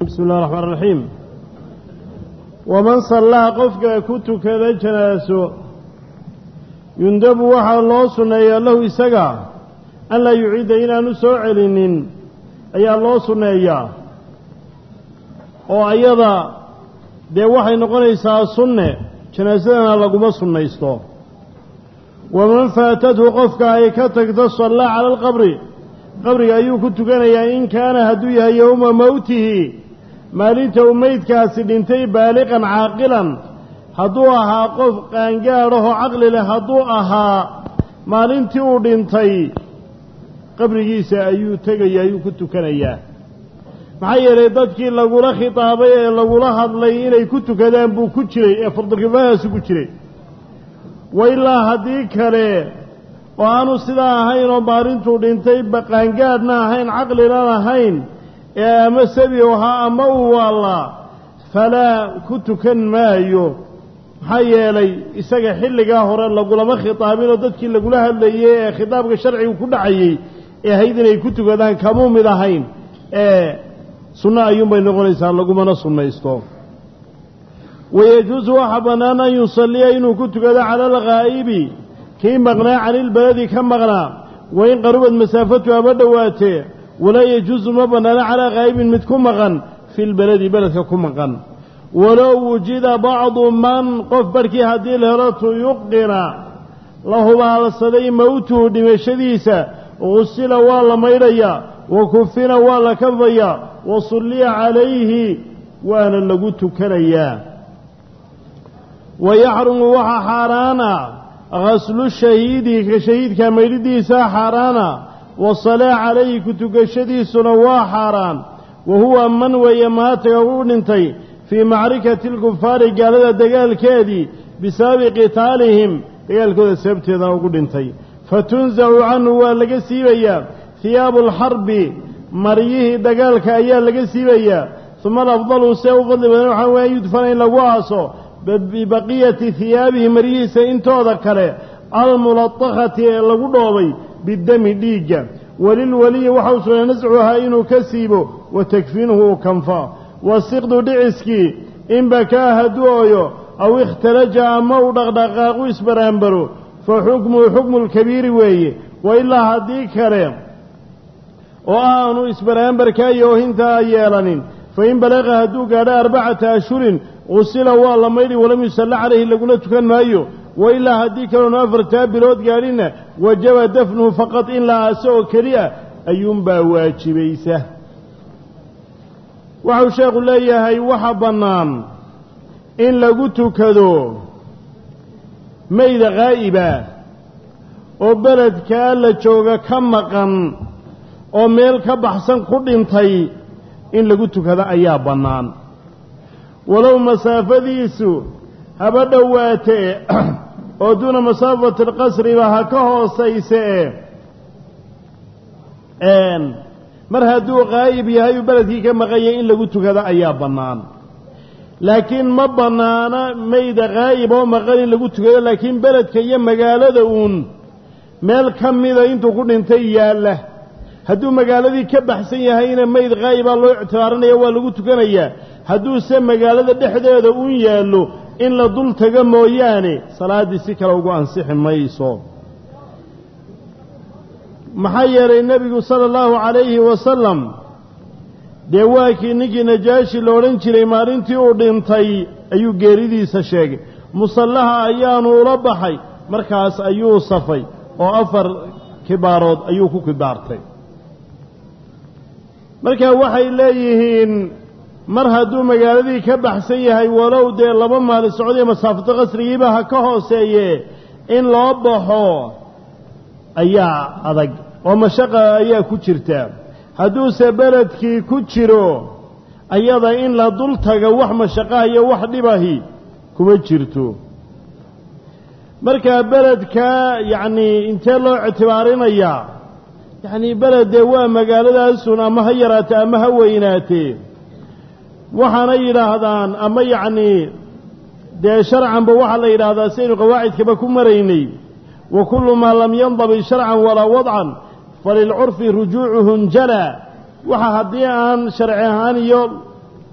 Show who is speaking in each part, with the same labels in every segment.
Speaker 1: bismi اllahi الرaxmaan الraxiim waman sallaha qofka ku tukada janaaso yundabu waxaa loo sunneeyaa lahu isaga an laa yuciida inaanu soo celinin ayaa loo sunneeyaa oo ayada dee waxay noqonaysaa sunne janaasadana laguma sunnaysto waman faatathu qofka ay ka tagto sallaa cala alqabri qabriga ayuu ku tukanayaa in kaana hadduu yahay yowma mowtihi maalinta uu meydkaasi dhintay baaliqan caaqilan hadduu ahaa qof qaangaadhahoo caqli leh hadduu ahaa maalintii uu dhintay qabrigiisa ayuu tegaya ayuu ku tukanayaa maxaa yeelay dadkii lagula khitaabay ee lagula hadlay inay ku tukadaan buu ku jiray ee fardulkifaayaasu ku jiray wa ilaa haddii kale oo aanu sidaa ahayn oo maalintuu dhintay baqaangaadhna ahayn caqlina ahayn ee ama sabi ahaa ama uu waallaa falaa ku tukan maayo maxaa yeelay isaga xilligaa hore lagulama khitaabinoo dadkii lagula hadlayey ee khitaabka sharcigu ku dhacayey ee ahayd inay ku tukadaan kamuu mid ahayn ee sunno ayuunbay noqonaysaa lagumana sunnaysto wayajuusu waxaa bannaan an yusalliya inuu ku tukado cala alghaa'ibi kii maqnaa canilbaladi ka maqnaa wain qarubad masaafatu haba dhowaatee walaa yajuusu ma bannaano calaa ghaa'ibin mid ku maqan fi lbeledi beledka ku maqan walow wujida bacdu man qof barhkii haddii la helo tuyuqina la hubaalsaday mowtuhu dhimashadiisa gusila waa la maydhayaa wa kufina waa la kafayaa wa sulliya calayhi waana lagu tukanayaa wa yaxrumu waxaa xaaraana gaslu shahiidi ka shahiidka maydhidiisaa xaaraana wasalaa calayhi ku tukashadiisuna waa xaaraan wa huwa man weeye maataga u dhintay fii macrikati alkufaari gaalada dagaalkeedii bisababi qitaalihim dagaalkooda sababteedana ugu dhintay fatunsacu canhu waa laga siibayaa hiyaabu alxarbi maryihii dagaalka ayaa laga siibayaa uma alafdalu see u fadli badan waxaa weya an yudfana in lagu aaso bibaqiyati hiyaabihi maryihiisa intooda kale almulatakhati ee lagu dhoobay bidami dhiigga walilweliyi waxa u sugnay nascuhaa inuu ka siibo wa takfiinuhu uu kanfa wasiqdu dhiciskii in bakaa hadduu ooyo aw ikhtalaja ama uu dhaqdhaqaaqu isbaraanbaro fa xukmuhu xukmu lkabiiri weeye wa ilaa haddii kale oo aanu isbaraanbarkaa iyo oohintaa yeelanin fa in balaqa hadduu gaadho arbacata ashhurin qusila waa la maydhi walam yusalla calayhi laguna tukan maayo wa ilaa haddii kaloonu afartaa bilood gaadhinna wajaba dafnuhu faqad in la aaso oo keliya ayuunbaa waajibaysa waxau sheekhu leeyahay waxa bannaan in lagu tukado mayda khaa'iba oo beledkaa la jooga ka maqan oo meel ka baxsan ku dhintay in lagu tukado ayaa bannaan walow masaafadiisu haba dhowaatee oo duuna masaafati alqasriba ha ka hoosayse e mar hadduu qaa'ib yahay uu beledkii ka maqanyay in lagu tukado ayaa bannaan laakiin ma bannaana mayda qaa'ib oo maqan in lagu tukado laakiin beledka iyo magaalada uun meel ka mida intuu ku dhintay yaalla hadduu magaaladii ka baxsan yahayna mayd qaa'ibaa loo ictibaarinaya waa lagu tukanayaa hadduuse magaalada dhexdeeda uun yaallo in la dul tago mooyaane salaaddii si kale ugu ansixi mayso maxaa yeelay nebigu sala allahu calayhi wasalam dee waa kii ninkii najaashi la odhan jiray maalintii uu dhintay ayuu geeridiisa sheegay musallaha ayaanu ula baxay markaas ayuu safay oo afar kibaarood ayuu ku kibaartay marka waxay leeyihiin mar hadduu magaaladii ka baxsan yahay walow dee laba maalin socdiyo masaafado qasrigiiba ha ka hooseeye in loo baxo ayaa adag oo mashaqa ayaa ku jirta hadduuse beledkii ku jiro ayada in la dul taga wax mashaqaha iyo wax dhibahi kuma jirto markaa beledkaa yacnii intee loo ictibaarinayaa yacnii beled dee waa magaaladaasun ama ha yaraatee ama ha weynaatee waxaana yidhaahdaan ama yacnii dee sharcanba waxaa la yidhaahdaa sidaynu qawaacidkaba ku maraynay wa kullu maa lam yandabit sharcan walaa wadcan falilcurfi rujuucuhu njala waxa haddii aan sharci ahaan iyo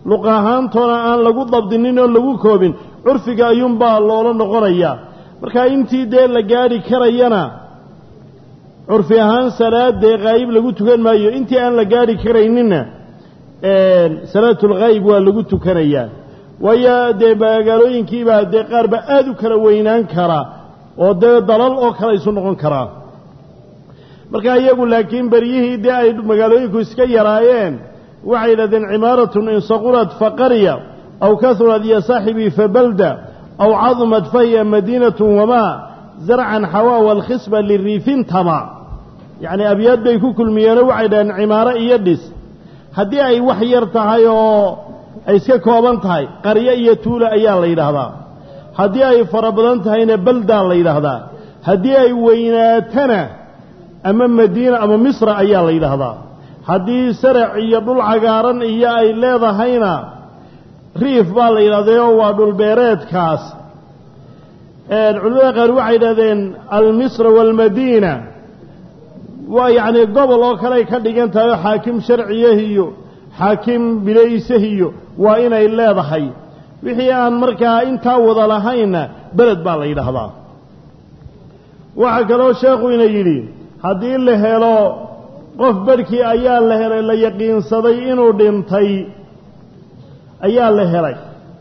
Speaker 1: luq ahaantoona aan lagu dabdinin oo lagu koobin curfiga ayuunbaa loola noqonayaa marka intii dee la gaadhi karayana curfi ahaan salaadee haayib lagu tukan maayo intii aan la gaadhi karayninna salaatulghaayib waa lagu tukanayaa waayo dee magaalooyinkiibaa dee qaarba aada u kala weynaan kara oo dee dalal oo kale isu noqon karaa marka iyagu laakiin beryihii dee ay magaalooyinku iska yaraayeen waxay yidhahdeen cimaaratun in saqurat faqarya aw kahurat ya saaxibii fabalda aw cadumat fahiya madiinatun wamaa zarcan xawaa walkhisba liriifin tama yacnii abyaad bay ku kulmiyeenoo waxay dhahdeen cimaaro iyo dhis haddii ay wax yar tahay oo ay iska kooban tahay qaryo iyo tuula ayaa la yidhaahdaa haddii ay fara badan tahayna baldaa la yidhaahdaa haddii ay weynaatana ama madiina ama misra ayaa la yidhaahdaa haddii sarac iyo dhul cagaaran iyo ay leedahayna riif baa la yidhahdaoo waa dhulbeereedkaas culimada qaar waxay yidhahdeen almisra waalmadiina waa yacnii gobol oo kale ay ka dhigan tahay oo xaakim sharciyahiyo xaakim bilaysahiyo waa inay leedahay wixii aan markaa intaa wada lahaynna beled baa la yidhaahdaa waxaa kaloo sheekhu ina yidhi haddii la helo qof barhkii ayaa la helay la yaqiinsaday inuu dhintay ayaa la helay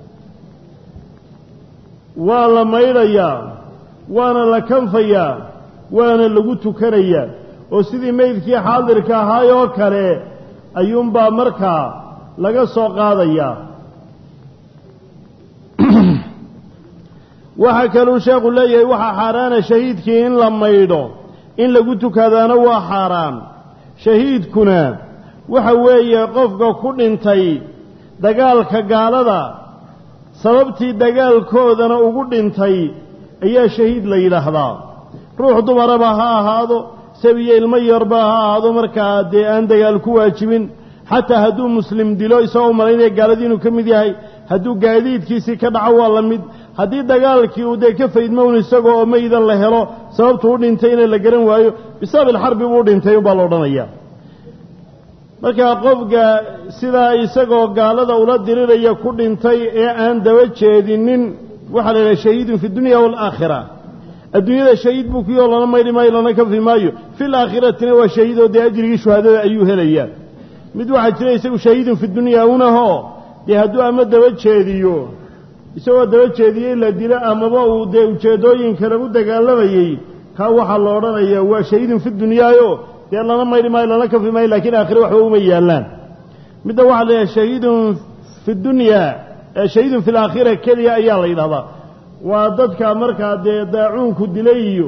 Speaker 1: waa la maydhayaa waana la kanfayaa waana lagu tukanayaa oo sidii meydkii xaadirka ahaay oo kale ayuunbaa markaa laga soo qaadayaa waxaa kaluu sheekhu leeyahay waxaa xaaraana shahiidkii in la maydho in lagu tukadaana waa xaaraan shahiidkuna waxa weeye qofka ku dhintay dagaalka gaalada sababtii dagaalkoodana ugu dhintay ayaa shahiid la yidhaahdaa ruux dumaraba ha ahaado sabiyo ilmo yarba ha ahaado markaa dee aan dagaal ku waajibin xataa hadduu muslim dilo isagoo malaynaya gaaladii inuu ka mid yahay hadduu gaadiidkiisii ka dhaco waa la mid haddii dagaalkii uu dee ka faydmown isagoo oo maydan la helo sababtuu u dhintay inay la garan waayo bisabab ilxarbi buu dhintay ubaa la odhanaya markaa qofka sidaa isagoo gaalada ula diriraya ku dhintay ee aan daba jeedinin waxaa la yidhaha shahiidun fi dunya waalaakhira adduunyada shahiid buu kuyoo lana maydhi maayo lana kafi maayo fil aakhiratina waa shahiidoo dee ajrigii shuhaadada ayuu helayaa mid waxaa jira isagu shahiidun fi dunya unahoo dee hadduu ama daba jeediyo isagoo daba jeediyey la dilo amaba uu dee ujeeddooyin kale u dagaalamayey kaa waxaa la odhanayaa waa shahiidun fi dunyaayo dee lana maydhi maayo lana kafi maayo lakiin aakhire waxba uma yaallaan midda waxaa la yidhaha shahiidun fi dunyaa shahiidun fi laakhira keliya ayaa la yidhahdaa waa dadka markaa dee daacuunku dilay iyo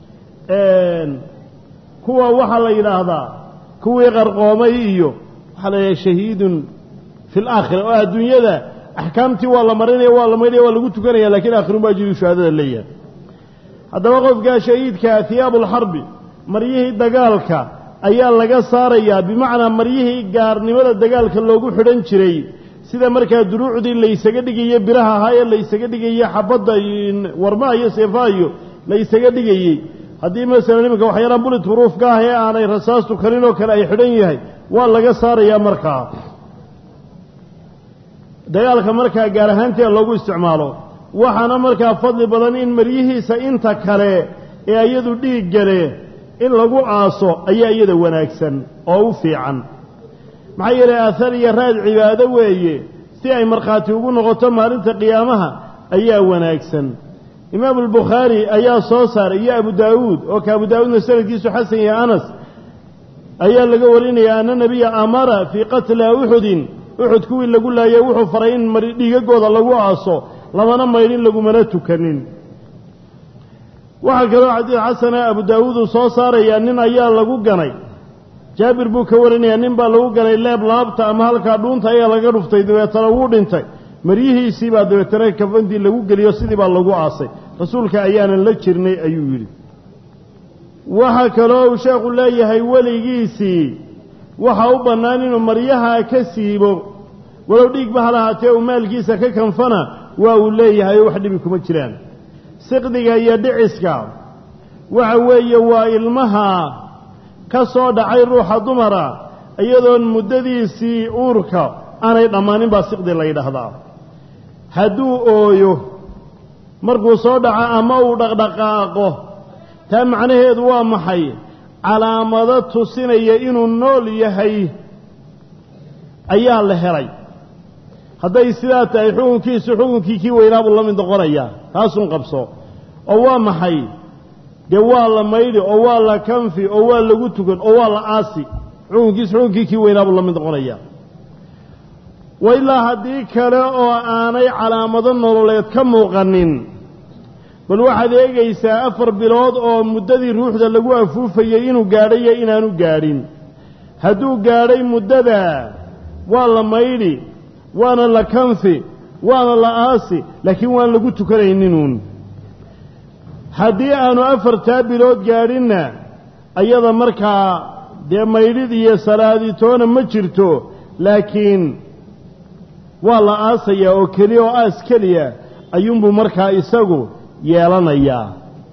Speaker 1: kuwa waxaa la yidhaahdaa kuwii qarqoomay iyo waxaa la yidhaha shahiidun fi laakhira oo adduunyada axkaamtii waa la marinaya waa la maydhaya waa lagu tukanaya lakiin aakhirun baa jiri shuhaadada leeyahay haddaba qofkaa shahiidkaa hiyaabu alxarbi maryihii dagaalka ayaa laga saarayaa bimacnaa maryihii gaarnimada dagaalka loogu xidhan jiray sida markaa duruucdii laysaga dhigaye biraha ahaa ee laysaga dhigaye xabadda warmaha iyo seefaha iyo laysaga dhigayey haddii masalan iminka waxyaalaan bulit huruufka ah ee aanay rasaastu karin oo kale ay xidhan yahay waa laga saarayaa markaa dagaalka markaa gaar ahaanteeda loogu isticmaalo waxaana markaa fadli badan in maryihiisa inta kale ee iyadu dhiig gale in lagu aaso ayaa iyada wanaagsan oo u fiican maxaa yeelay aahar iyo raad cibaado weeye si ay markhaati ugu noqoto maalinta qiyaamaha ayaa wanaagsan imaamu albukhaari ayaa soo saaray iyo abu daawuud oo ka abu daawuudna sanadkiisu xasan iyo anas ayaa laga warinaya ana nebiya amara fii qatla uxudin uxud kuwii lagu laayay wuxuu faray in dhiigagooda lagu aaso lamana maydhin lagumana tukanin waxaa kaloo xadiid xasana abu daawuud uu soo saarayaa nin ayaa lagu ganay jaabir buu ka warinayaa nin baa lagu ganay leeb laabta ama halkaa dhuunta ayaa laga dhuftay dabeetana wuu dhintay maryihiisii baa dabeetana kafantii lagu geliyo sidii baa lagu aasay rasuulka ayaanan la jirnay ayuu yidhi waxaa kaloo uu sheekhu leeyahay weligiisii waxaa u bannaan inuu maryaha ka siibo walow dhiigba ha lahaatee uu maalkiisa ka kanfana waa uu leeyahay oo wax dhibi kuma jiraan siqdiga iyo dhiciska waxa weeye waa ilmaha ka soo dhacay ruuxa dumara iyadoon muddadiisii uurka aanay dhammaanin baa siqdi la yidhaahdaa hadduu ooyo markuu soo dhaco ama uu dhaqdhaqaaqo taa macnaheedu waa maxay calaamado tusinaya inuu nool yahay ayaa la helay hadday sidaa tahay xukunkiisu xukunkii kii weynaa buu la mid noqonayaa taasun qabso oo waa maxay dee waa la maydhi oo waa la kanfi oo waa lagu tukan oo waa la aasi xukunkiisu xukunkii kii weynaa buu la mid noqonayaa wa ilaa haddii kale oo aanay calaamado nololeed ka muuqanin bal waxaad eegaysaa afar bilood oo muddadii ruuxda lagu afuufayey inuu gaadhayo inaanu gaadhin hadduu gaadhay muddada waa la maydhi waana la kanfi waana la aasi laakiin waan lagu tukanayninuun haddii aanu afartaa bilood gaadhinna ayada markaa dee maydhid iyo salaaditoona ma jirto laakiin waa la aasayaa oo keliya oo aas keliya ayuunbuu markaa isagu yeelanayaa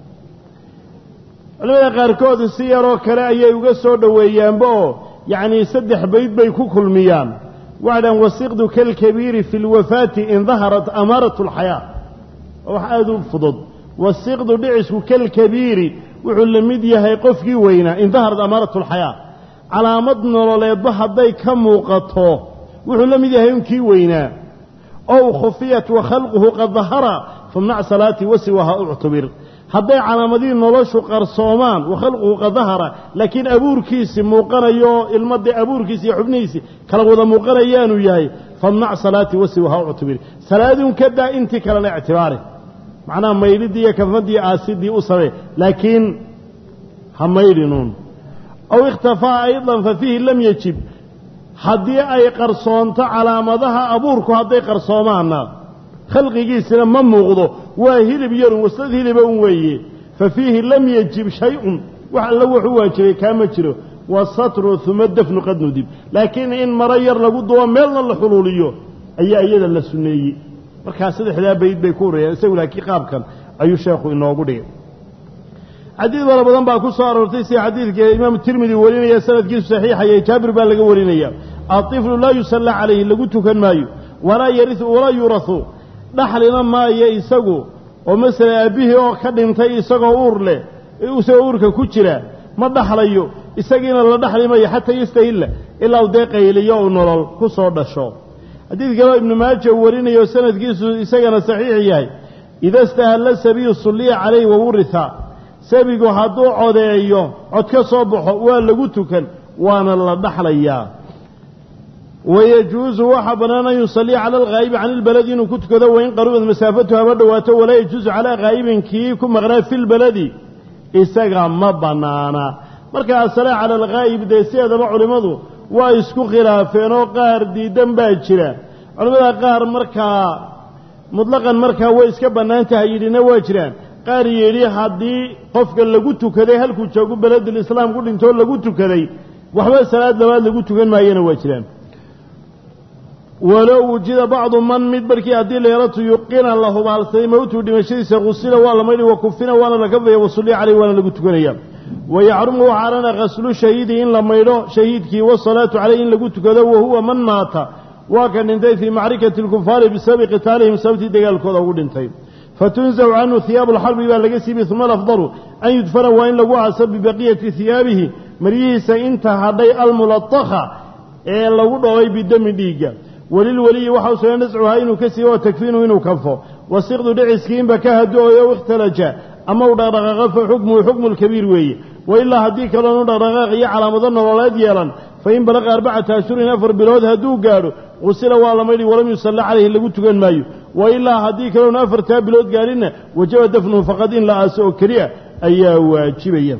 Speaker 1: culimada qaarkood si yaroo kale ayay uga soo dhoweeyaanba oo yacnii saddex bayd bay ku kulmiyaan waxay dhahan wasiqdu kalkabiiri fi lwafaati in daharat amaaratu alxayaa oo wax aada u fudud wasiqdu dhicisku kalkabiiri wuxuu la mid yahay qofkii weynaa in daharat amaaratu alxayaa calaamad nololeedba hadday ka muuqato wuxuu la mid yahay unkii weynaa ow khufiyat wa khalquhu qad dahara famnac salaatii wasiwaha uctubir hadday calaamadihii noloshu qarsoomaan wa khalquhu qad dahara laakiin abuurkiisi muuqanayo ilmadii abuurkiisi iyo xubnihiisi kala wada muuqanayaanu yahay famnac salaatii wasiwaha uctubir salaadiun ka daa intii kalena ictibaari macnaha maydhidii iyo kafmadii aasidii u samee laakiin ha maydhinuun aw ikhtafaa aydan fa fiihi lam yajib haddii ay qarsoonto calaamadaha abuurku hadday qarsoomaanna khalqigiisina ma muuqdo waa hilib yarun waslad hiliba un weeye fa fiihi lam yajib shay-un wax alla wuxuu waajibay kaama jiro wasatru uma dafnu qad nudib laakiin in maro yar lagu dubo meelna la xuluuliyo ayaa iyada la sunneeyey markaa saddexdaa bayd bay ku horreeyaan isagu laakiin qaabkan ayuu sheekhu inoogu dhigay xadiid fara badan baa ku soo aroortay sida xadiidka imaamu tirmidi warinaya sanadkiisu saxiixayay jaabir baa laga warinaya aطiflu laa yusallaa calayhi lagu tukan maayo walaa yariu walaa yuurahu dhaxlina maayo isagu oo masala aabbihii oo ka dhintay isagoo uur leh isagoo uurka ku jira ma dhaxlayo isagiina la dhaxli mayo xataa yastahilla ilaa u dee qayliyo uu nolol ku soo dhasho xadiid kaleo ibnu maaja uu warinayo sanadkiisu isagana saxiix yahay ida stahalla sabiyu sulliya calayhi wawuritha sabigu hadduu codeeyo cod ka soo baxo waa lagu tukan waana la dhaxlayaa wayajuusu waxaa bannaan an yusalliya cala alghaa'ibi can ilbaladi inuu ku tukado wain qarubad masaafatu haba dhowaato walaa yajuusu calaa ghaa'ibin kii ku maqnaa fi lbaladi isaga ma bannaana marka asala cala alghaa'ib dee sideedaba culimmadu waa isku khilaafeen oo qaar diidan baa jira culimmada qaar markaa mutlaqan markaa way iska bannaan tahay yidhina waa jiraan qaar yidhi haddii qofka lagu tukaday halkuu joogu beledulislaam ku dhintoo lagu tukaday waxba salaad labaad lagu tukan maayana waa jiraan walow wujida bacdu man mid barkii haddii leelatu yuqina la hubaalsaday mowtuu dhimashadiisa khusila waa la maydhi wa kufina waana la kafaya wasulliya caleyh waana lagu tukanaya wayacrumu waxaarana khaslu shahiidi in la maydho shahiidkii wasalaatu caleyh in lagu tukado wa huwa man maata waa ka dhintay fii macrikati alkufaari bisababi qitaalihim sababtii dagaalkooda ugu dhintay fatunzacu canhu hiyaabu alxarbi baa laga siibi uma alafdalu an yudfana waa in lagu aaso bibaqiyati hiyaabihi maryihiisa inta hadhay almulatakha ee lagu dhoobay bidami dhiigga welilweliyi waxa u sugan nascuhaa inuu ka siibo oo takfiinu inuu kanfo wasiqdu dhiciskiinba ka hado-oyo ikhtalaja ama u dhaqdhaqaaqo fa xukmuhu xukmu lkabiir weeye wailaa haddii kaloonu dhaqdhaqaaq iyo calaamado nololeed yeelan fain balaqa arbacata ashhurin afar bilood hadduu gaadho qusila waa la maydhi walam yusalla calayhi lagu tukan maayo wailaa haddii kaloonu afartaa bilood gaadhinna wajaba dafnuhu faqad in la aaso oo keliya ayaa waajibaya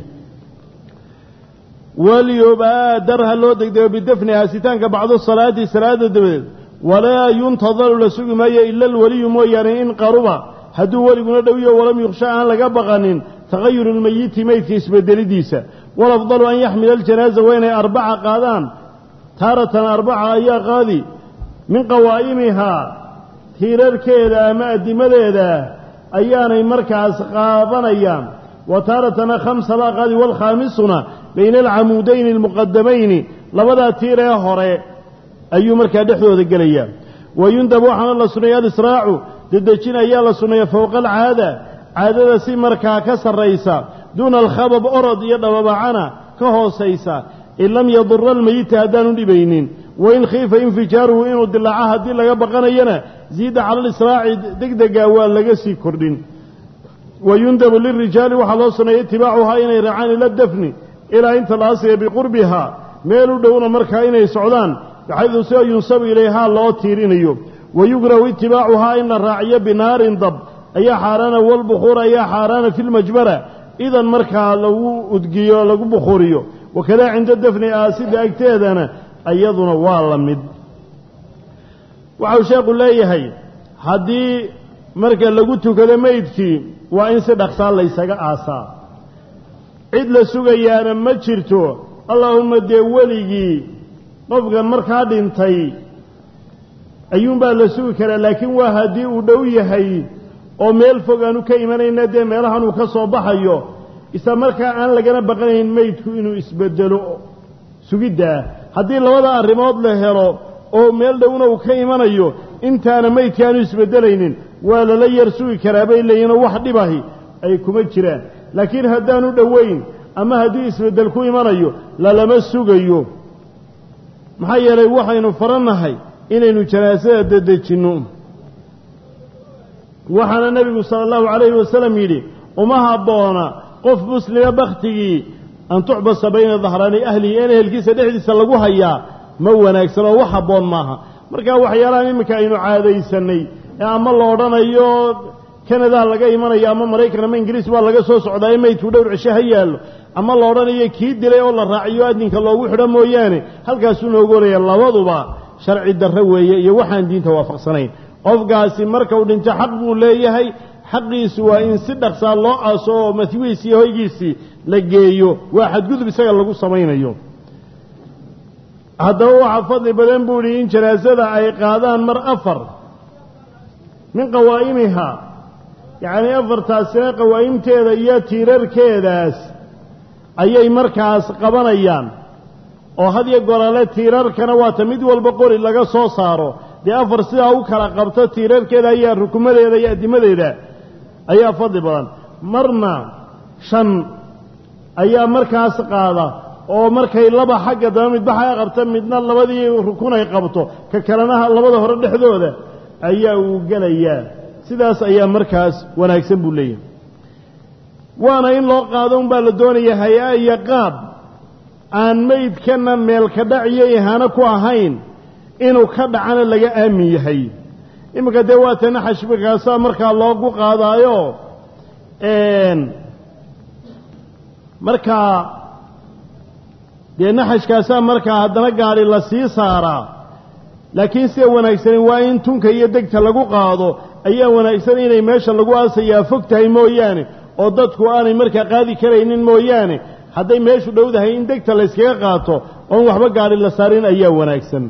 Speaker 1: waliyubaadar ha loo degdego bidafni aasitaanka bacdo salaati salaada dabadeed walaa yuntadaru la sugi maayo ila alweliyu mooyaane in qaruba hadduu weliguna dhowiyo walam yukhsha aan laga baqanin tagayuru lmeyiti meydka isbedelidiisa walafdalu an yaxmila aljanaaza waa inay arbaca qaadaan taaratan arbaca ayaa qaadi min qawaa'imihaa tiirarkeeda ama addimadeeda ayaanay markaas qaadanayaan wa taaratana khamsa baa qaadi waalkhaamisuna bayna alcamuudayni almuqadamayni labadaa tiir ee hore ayuu markaa dhexdooda gelayaa wayundab waxaana la sunneeya alisraacu dedejin ayaa la sunneeya fowqa alcaada caadada si markaa ka sarraysa duuna alkhabab orod iyo dhababacana ka hoosaysa in lam yadura almeyita haddaanu dhibaynin wain khiifa infijaaruhu inuu dilaaco haddii laga baqanayana ziida cala alisraaci degdega waa laga sii kordhin wayundabu lirijaali waxaa loo suneeya itibaacuhaa inay raacaan ila dafni ilaa inta la asiya biqurbihaa meel u dhowna markaa inay socdaan baxaydu sida yunsabu ilayhaa loo tiirinayo wayugrahu itibaacuhaa in la raaciyo binaarin dab ayaa xaaraana walbukhuur ayaa xaaraana fi lmajbara idan markaa lagu udgiyo lagu bukhuuriyo wakadaa cinda dafni aasida agteedana iyaduna waa la mid waxau sheekhu leeyahay haddii marka lagu tukado meydkii waa in si dhaqsaa laysaga aasaa cid la sugayaana ma jirto allaahumma dee weligii qofkan markaa dhintay ayuunbaa la sugi karaa laakiin waa haddii uu dhow yahay oo meel fog aanu ka imanayna dee meelahan uu ka soo baxayo isla markaa aan lagana baqanayn meydku inuu isbedelo sugiddaa haddii labada arrimood la helo oo meel dhowna uu ka imanayo intaana meydka aanu isbeddelaynin waa lala yar sugi karaa bay leeyihinoo wax dhibahi ay kuma jiraan laakiin haddaanu dhowayn ama haddii isbeddel ku imanayo lalama sugayo maxaa yeelay waxaynu farannahay inaynu janaasada dedejinno waxaana nebigu sala allahu calayhi wasalam yidhi uma habboona qof muslima bakhtigii an tuxbasa bayna dahraani ahlihi in ehelkiisa dhexdiisa lagu hayaa ma wanaagsan oo wax habboon maaha marka waxyaalahan iminka aynu caadaysannay ee ama la odhanayo kanadaa laga imanayo ama maraykan ama ingiriis baa laga soo socdaa in maydku dhowr cisho ha yaallo ama la odhanayo kii dilay oo la raaciyo adinka loogu xidho mooyaane halkaasuu noogu oraya labaduba sharci darro weeye iyo waxaan diinta waafaqsanayn qofkaasi marka uu dhinto xaq buu leeyahay xaqiisu waa in si dhaqsaa loo aaso oo matwiis iyo hoygiisii la geeyo waa xadgudub isaga lagu samaynayo haddaba waxaa fadli badan buu idhi in janaasada ay qaadaan mar afar min qawaa'imiha yacnii afartaasina qawaa'imteeda iyo tiirarkeedaas ayay markaas qabanayaan oo had iyo golale tiirarkana waata mid walba qori laga soo saaro dee afar sidaa u kala qabto tiirarkeeda ayaa rukumadeeda iyo addimadeeda ayaa fadli badan marna shan ayaa markaas qaada oo markay laba xagga daba midbaxa ay qabta midna labadii rukun ay qabto ka kalena labada hore dhexdooda ayaa uu gelayaa sidaas ayaa markaas wanaagsan buu leeyahay waana in loo qaado unbaa la doonaya hay-a iyo qaab aan meydkana meelka dhac iyo ihaano ku ahayn inuu ka dhacana laga aamin yahay iminka dee waa tana xashbikaasaa markaa loogu qaadaayo markaa dee naxashkaasaa markaa haddana gaadhi la sii saaraa laakiin sida wanaagsani waa in tunka iyo degta lagu qaado ayaa wanaagsan inay meesha lagu aasayaa fog tahay mooyaane oo dadku aanay markaa qaadi karaynin mooyaane hadday meeshu dhowdahay in degta layskaga qaato oon waxba gaadhi la saarin ayaa wanaagsan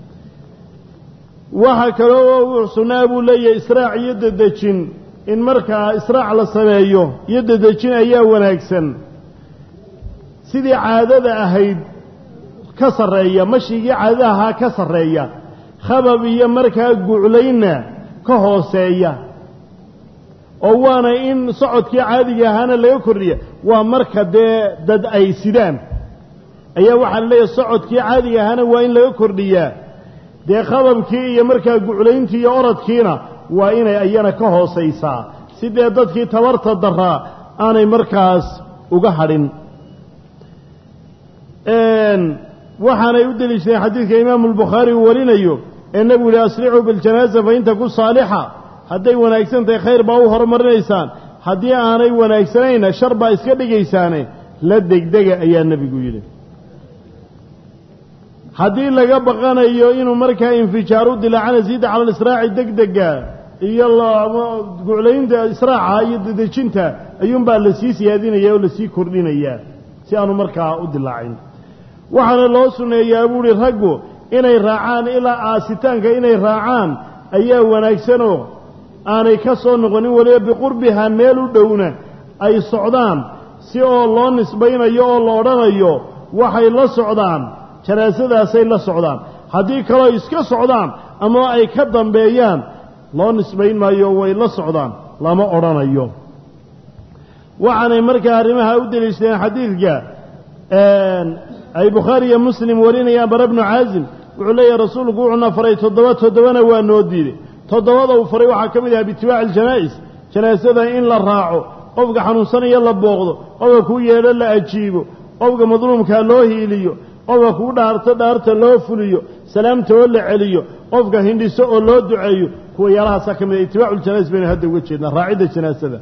Speaker 1: waxaa kaloo sunnaa buu leeyahay israac iyo dedejin in markaa israac la sameeyo iyo dedejin ayaa wanaagsan sidii caadada ahayd ka sarreeya mashigii caadada ahaa ka sarreeya khabab iyo markaa guclaynna ka hooseeya oo waana in socodkii caadiga ahaana laga kordhiya waa marka dee dad ay sidaan ayaa waxaa la leeyahay socodkii caadiga ahaana waa in laga kordhiyaa dee khababkii iyo markaa guclayntii iyo orodkiina waa inay iyana ka hoosaysaa si dee dadkii tabarta daraa aanay markaas uga hadhin waxaanay u deliishadeen xadiidka imaamu albukhaari uu warinayo ee nebigu yihi asricuu biljanaaza fa in taku saalixa hadday wanaagsan tahay khayr baa u horumarinaysaan haddii aanay wanaagsanayna shar baa iska dhigaysaane la degdega ayaa nebigu yidhi haddii laga baqanayo inuu markaa infijaaru dilaacana ziida cala alisraaci degdega iyo guclaynta israaca iyo dedejinta ayuunbaa lasii siyaadinaya oo lasii kordhinayaa si aanu markaa u dilaacin waxaana loo sunneeyaa buuhi raggu inay raacaan ilaa aasitaanka inay raacaan ayaa wanaagsanoo aanay ka soo noqonin weliba biqurbihaa meel u dhowna ay socdaan si oo loo nisbaynayo oo la odhanayo waxay la socdaan janaasadaasay la socdaan haddii kaloo iska socdaan ama ay ka dambeeyaan loo nisbayn maayo way la socdaan lama odhanayo waxaanay markaa arrimaha u deliishadeen xadiidka ay bukhaari iyo muslim warinayaan bara bnu caasim wuxuu leeyahay rasuulku wuxuuna faray toddoba toddobana waa noo diiday toddobada uu faray waxaa ka mid ahaa biitibaaci aljanaa'is janaasada in la raaco qofka xanuunsanaya la booqdo qofka kuu yeedho la ajiibo qofka madluumkaa loo hiiliyo qofka kuu dhaarto dhaarta loo fuliyo salaamta oo la celiyo qofka hindhiso oo loo duceeyo kuwa yaalahaasaa ka mid ah itibaacu ljanaa'is baynu hadda uga jeednaa raacidda janaasada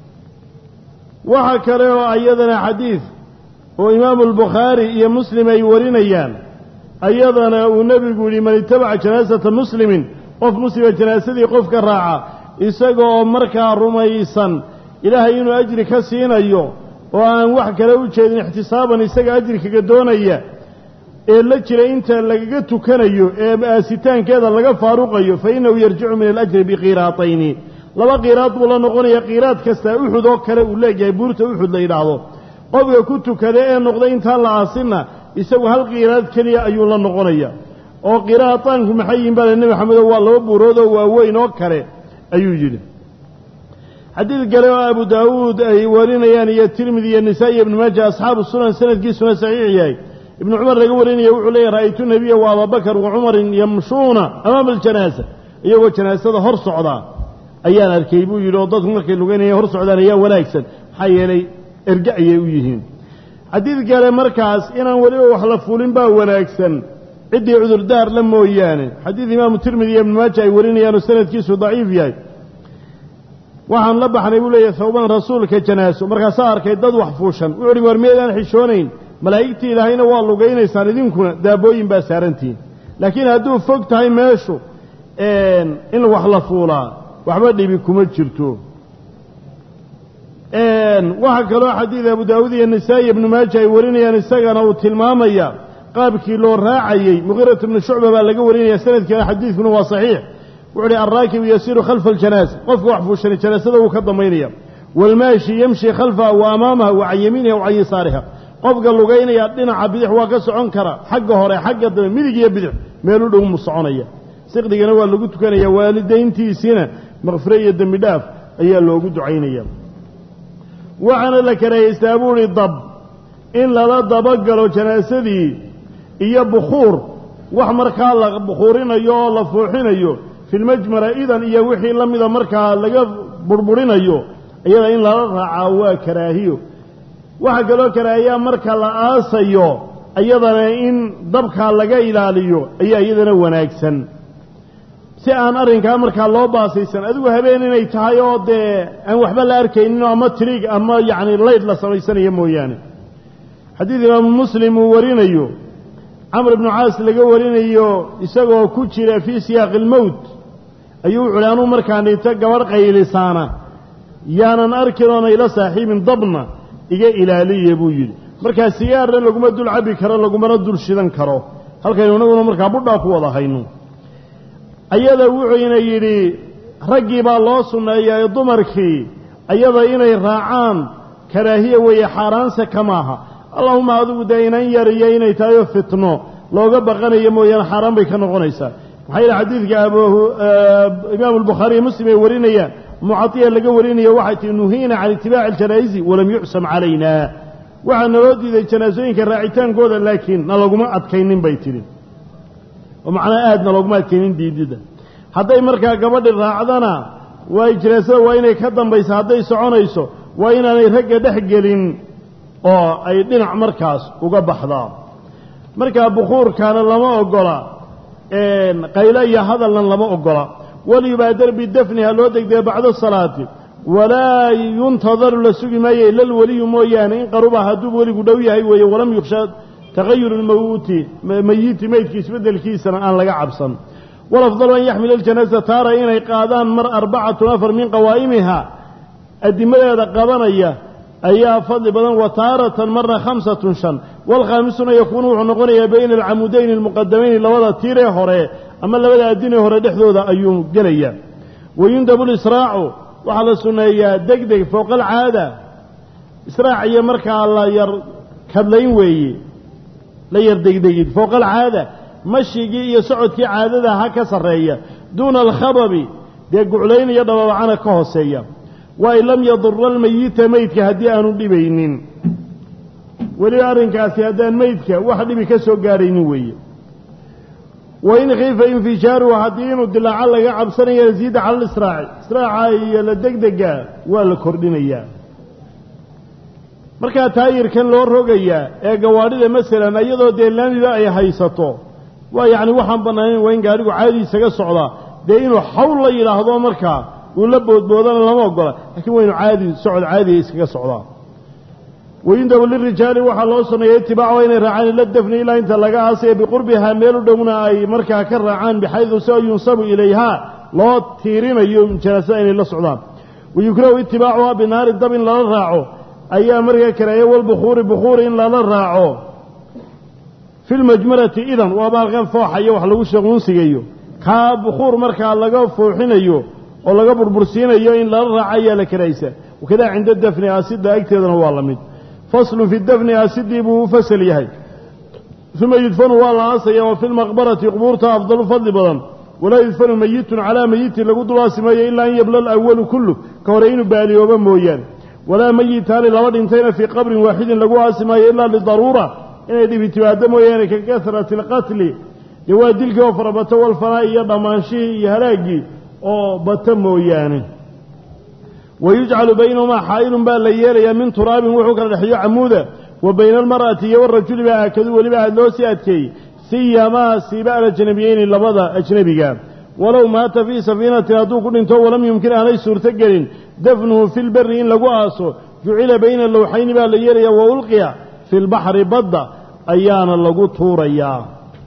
Speaker 1: waxaa kale oo ayadana xadiid oo imaamu albukhaari iyo muslim ay warinayaan ayadana uu nebigu yidhi man itabaca janaasata muslimin qof muslima janaasadii qofka raaca isaga oo markaa rumaysan ilaahay inuu ajri ka siinayo oo aan wax kale u jeedin ixtisaaban isaga ajri kaga doonaya ee la jira inta lagaga tukanayo ee aasitaankeeda laga faaruqayo fa innahu yarjicu min alajri biqiiraatayni laba qiiraad buu la noqonaya qiiraad kastaa uxud oo kale uu leeyahay buurta uxud la yidhaahdo qofka ku tukada ee noqday intaan la aasinna isagu hal qiiraad keliya ayuu la noqonaya oo qiraataanku maxay yihin bale nebi maxamedo waa laba buurood oo waaweyn oo kale ayuu yidhi xadiid kale oo abu daawuud ay warinayaan iyo tirmidi iyo nisaa iyo ibnu maaja asxaabu sunan sanadkiisuna saxiix yahay ibnu cumar laga warinaya wuxuu leeyahy ra'aytu nebiya wa ababakar wa cumarin yamshuuna amaama aljanaasa iyagoo janaasada hor socdaa ayaan arkay buu yidhi oo dadku markay lugaynaya hor socdaan ayaa wanaagsan maxaa yeelay erge ayay u yihiin xadiid kale markaas inaan weliba wax la fulin baa wanaagsan ciddii cudurdaar la mooyaane xadiid imaamu tirmidi iyo ibnu maaja ay warinayaanoo sanadkiisu daciif yahay waxaan la baxnay buu leeyahay sawban rasuulka janaaso markaasaa arkay dad wax fuushan wuxu uhi war miyaydaan xishoonayn malaa'igtii ilaahayna waa lugaynaysaan idinkuna daabooyin baa saarantihiin laakiin hadduu fog tahay meeshu in wax la fuulaa waxba dhibi kuma jirto waxaa kaloo xadiid abu daawuud iyo nisaa'i ibnu maaja ay warinayaan isagana uu tilmaamaya qaabkii loo raacayey muqiirat bnu shucba baa laga warinaya sanadkeena xadiidkuna waa saxiix wuxu uhi alraakibu yasiiru khalfa aljanaasa qofka wax fuushani janaasada wuu ka dambaynaya waalmaashi yamshi khalfaha wa amaamaha wa can yamiiniha wa can yasaariha qofka lugaynaya dhinaca bidix waa ka socon kara xagga hore xagga dambe midig iyo bidix meel u dhow mu soconaya siqdigana waa lagu tukanaya waalidayntiisiina makfire iyo dembi dhaaf ayaa loogu ducaynaya waxaana la karahaystaa buu idhi dab in lala dabagalo janaasadii iyo bukhuur wax markaa la bukhuurinayo oo la fuuxinayo filmajmara idan iyo wixii la mida markaa laga burburinayo iyada in lala raacaa waa karaahiyo waxaa kaloo karaahiyaa marka la aasayo iyadana in dabkaa laga ilaaliyo ayaa iyadana wanaagsan si aan arrinkaa markaa loo baasaysan adigu habeen inay tahay oo dee aan waxba la arkayninoo ama tiriig ama yacni laydh la samaysanayo mooyaane xadiid imaamu muslim uu warinayo camr ibnu caas laga warinayo isagoo ku jira fii siyaaqi ilmowt ayuu wuxu uhi anuu markaan dhinto gabadh qaylisaana yaanan arkin oona ila saaxiibin dabna iga ilaaliya buu yidhi markaa sigaarna laguma dul cabbi karo lagumana dul shidan karo halkaynu inaguna markaa budhaa ku wada hayno ayada wuxuuna yidhi raggii baa loo sunneeyaa ee dumarkii ayada inay raacaan karaahiya weeye xaaraanse kamaaha allahuma adigu dee inan yar iyo inay tahay oo fitno looga baqanayo mooyaane xaaraan bay ka noqonaysaa maxaa yidhi xadiidka imaamu albukhaari iyo muslim ay warinayaan mucadiya laga warinayo waxay tihi nuhiina can itibaaci aljanaa'izi walam yucsam calayna waxaa naloo diiday janaasooyinka raacitaankooda laakiin na laguma adkaynin bay tidhi oo macnaa aadna looguma adkaynin diididda hadday markaa gabadhi raacdana waa janaasada waa inay ka dambaysa hadday soconayso waa inaanay ragga dhex gelin oo ay dhinac markaas uga baxdaa markaa bukhuurkaana lama ogola qaylo iyo hadalna lama ogola waliyubaadar bidafni ha loo degdega bacda salaati walaa yuntadaru la sugi maayo ila lweliyu mooyaane in qaruba hadduu weligu dhow yahay weeye walam yuksha tagayur lmawuuti mayiti meydki isbeddelkiisana aan laga cabsan walafdalu an yaxmila aljanaasa taara inay qaadaan mar arbacatun afar min qawaa'imiha adimadeeda qabanaya ayaa fadli badan wa taaratan marna khamsatun shan waalkhaamisuna yakuunu wuxuu noqonayaa bayna alcamudayni almuqadamayni labada tiiree hore ama labada adinee hore dhexdooda ayuu gelayaa wayundabu lisraacu waxaa la sunneeyaa deg deg fowqa alcaada israac iyo markaa la yar kadlayn weeye la yar degdegid fowqa alcaada mashigii iyo socodkii caadada ha ka sarreeya duuna alkhababi dee guclayn iyo dhababacana ka hooseeya wa in lam yadura almayita meydka haddii aanu dhibaynin weliba arrinkaasi haddaan meydka wax dhibi ka soo gaadhaynin weeye wa in khiifa infijaaruhu haddii inuu dilaaco laga cabsanayo yasiida cala lisraaci israaca iyo la degdega waa la kordhinayaa markaa taayirkan loo rogayaa ee gawaadhida masalan iyadoo dee laamiba ay haysato waa yacni waxaan bannaanayn waa in gaadhigu caadi isaga socdaa dee inuu xawl la yidhaahdo markaa uu la boodboodana lama ogola laakiin waa inu caadi socod caadiya iskaga socdaa wayundabu lirijaali waxaa loo sameeya itibaacu inay raacaan ila dafni ilaa inta laga aasaya biqurbihaa meel u dhowna ay markaa ka raacaan bixaydu si oo yunsabu ilayhaa loo tiirinayo janaasada inay la socdaan wayukrahu itibaacuhaa binaari dab in lala raaco ayaa markaa kareeya walbukhuuri bukhuuri in lala raaco fi lmajmarati idan waaba halkan fooxayo wax lagu shaquunsigayo kaa bukhuur markaa laga fooxinayo oo laga burbursiinayo in lala raaco ayaa la karaysa wakadaa cinda dafni aasida agteedana waa la mid faslun fi dafni aasidii buu u fasal yahay uma yudfanu waa la aasaya wa fi lmaqbarati qubuurta afdalu fadli badan walaa yudfanu mayitun calaa mayitin lagu dulaasimeeyo ilaa an yabla alawalu kullu ka hore inuu baaliyooba mooyaane walaa mayitaani laba dhintayna fii qabrin waaxidin lagu aasi maayo ilaa lidaruura inay dhibi timaado mooyaane ka kasrati alqatli dee waa dilkii oo farabato walfanaa iyo dhammaanshihii iyo halaaggii oo bata mooyaane wayujcalu baynahumaa xaa'ilun baa la yeelayaa min turaabin wuxuu kala dhexeeyo camuuda wa bayna almar'ati iyo warajuli baa aakadu weliba aad loo sii adkeeyey siyamaa siiba alajnabiyeyni labada ajnebiga walow maata fii safiinatin hadduu ku dhinto walam yumkin aanay suurto gelin dafnuhu fi lberi in lagu aaso jucila bayna lowxayni baa la yeelayaa wa ulqiya fi lbaxri badda ayaana lagu tuurayaa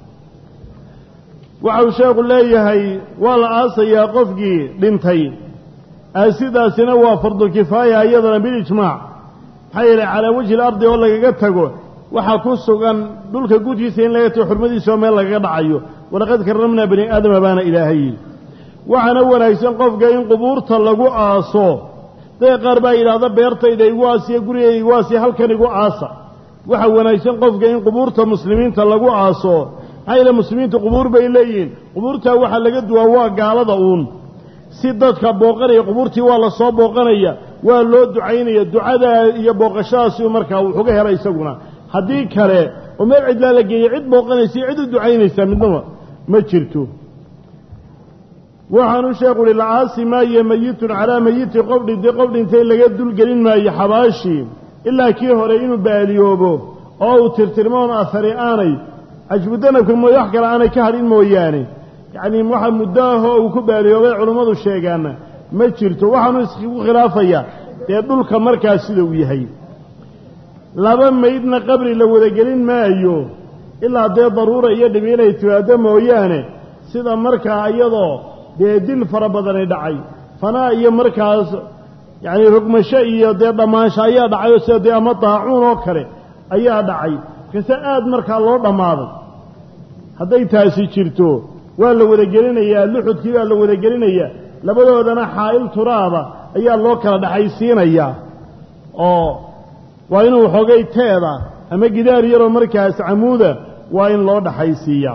Speaker 1: waxau sheekhu leeyahay waa la aasayaa qofkii dhintay aasidaasina waa fardukifaaya iyadana bilijmaac maxaa yeelay calaa wajhi ilardi oo lagaga tago waxaa ku sugan dhulka gudkiisa in laga tago xurmadiisa oo meel lagaga dhacayo walaqad karramnaa bani aadama baana ilaahay waxaana wanaagsan qofka in qubuurta lagu aaso dadka qaar baa yidhaahda beertayda igu aasiya gurigayda igu aasiya halkan igu aasa waxaa wanaagsan qofka in qubuurta muslimiinta lagu aaso maxaa yeele muslimiintu qubuur bay leeyihiin qubuurtaa waxaa laga duwaa waa gaalada uun si dadka booqanaya qubuurtii waa la soo booqanaya waa loo ducaynaya ducadaa iyo booqashadaasi markaa wuxuga hela isaguna haddii kale oo meel cidlaa la geeyey cid booqanaysa iyo cid u ducaynaysa midnaba ma jirto waxaanu sheekhu uhi la-aasi maayo mayitun calaa mayitin qof dhintay qof dhintay laga dulgelin maayo xabaashii ilaa kii hore inuu baaliyoobo oo uu tirtirmoon ahari aanay cajbudanabka mooye wax kale aanay ka hadhin mooyaane yacnii waxa muddo ahoo uu ku baaliyoobay culummadu sheegaana ma jirto waxaanu isku khilaafayaa dee dhulka markaas sida uu yahay laba maydna qabri la wadagelin maayo ilaa dee daruura iyo dhibi inay timaado mooyaane sida markaa iyadoo dee dil fara badani dhacay fanaa iyo markaas yacnii rogmasho iyo dee dhammaansho ayaa dhacay oo sida dee ama daacuun oo kale ayaa dhacay kase aad markaa loo dhammaaday hadday taasi jirto waa la wadagelinayaa luxudkii baa la wadagelinayaa labadoodana xaa'il turaaba ayaa loo kala dhexaysiinayaa oo waa inuu xogay teeda ama gidaar yaroo markaas camuuda waa in loo dhexaysiiyaa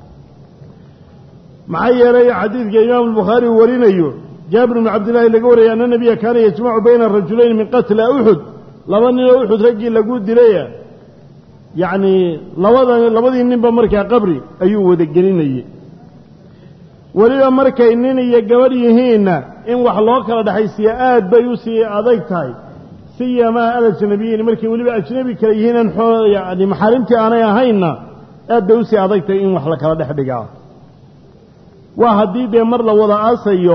Speaker 1: maxaa yeelay xadiidka imaamu albukhaari uu warinayo jaabir bnu cabdillaahi laga wariyay anna nebiya kaana yajmacu bayna rajulayn min qatla uxud laba ninoo uxud raggii lagu dilaya yacnii labada labadii ninba markaa qabri ayuu wadagelinayey weliba markay nin iyo gabadh yihiinna in wax loo kala dhexaysiiya aad bay u sii adag tahay siyamaa alajnabiyiin markay weliba ajnabi kale yihiin aan yani maxaarimtii aanay ahaynna aad bay usii adag tahay in wax la kala dhex dhigaa waa haddii dee mar la wada aasayo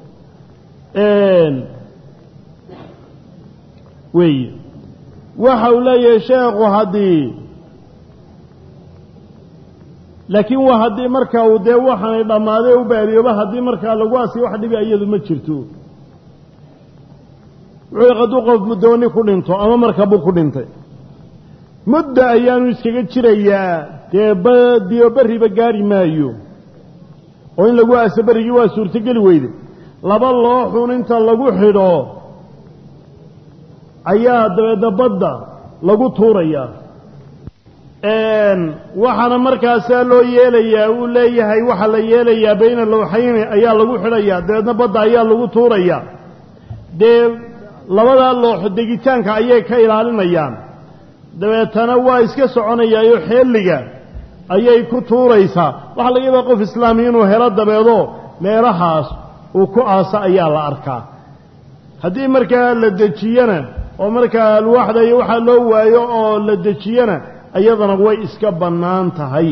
Speaker 1: weeye waxa uu leeyahay sheekhu haddii laakiin waa haddii markaa uu dee waxaanay dhammaadee u baaliyooba haddii markaa lagu asiyo wax dhibi iyadu ma jirto wuxuu hadduu qof muddooni ku dhinto ama markabuu ku dhintay mudda ayaanu iskaga jirayaa dee badiyo berriba gaari maayo oo in lagu aaso berrigii waa suurtogeli weyde laba looxun inta lagu xidho ayaa dabeedna badda lagu tuurayaa waxaana markaasaa loo yeelayaa uu leeyahay waxaa la yeelayaa bayna lowxayni ayaa lagu xidhayaa dabeedna badda ayaa lagu tuurayaa dee labadaa looxo degitaanka ayay ka ilaalinayaan dabeetana waa iska soconayaayo xeelliga ayay ku tuuraysaa waxaa laga yaabaa qof islaami inuu helo dabeedo meelahaas uu ku aasa ayaa la arkaa haddii markaa la dejiyana oo markaa alwaaxda iyo waxaa loo waayo oo la dejiyana iyadana way iska bannaan tahay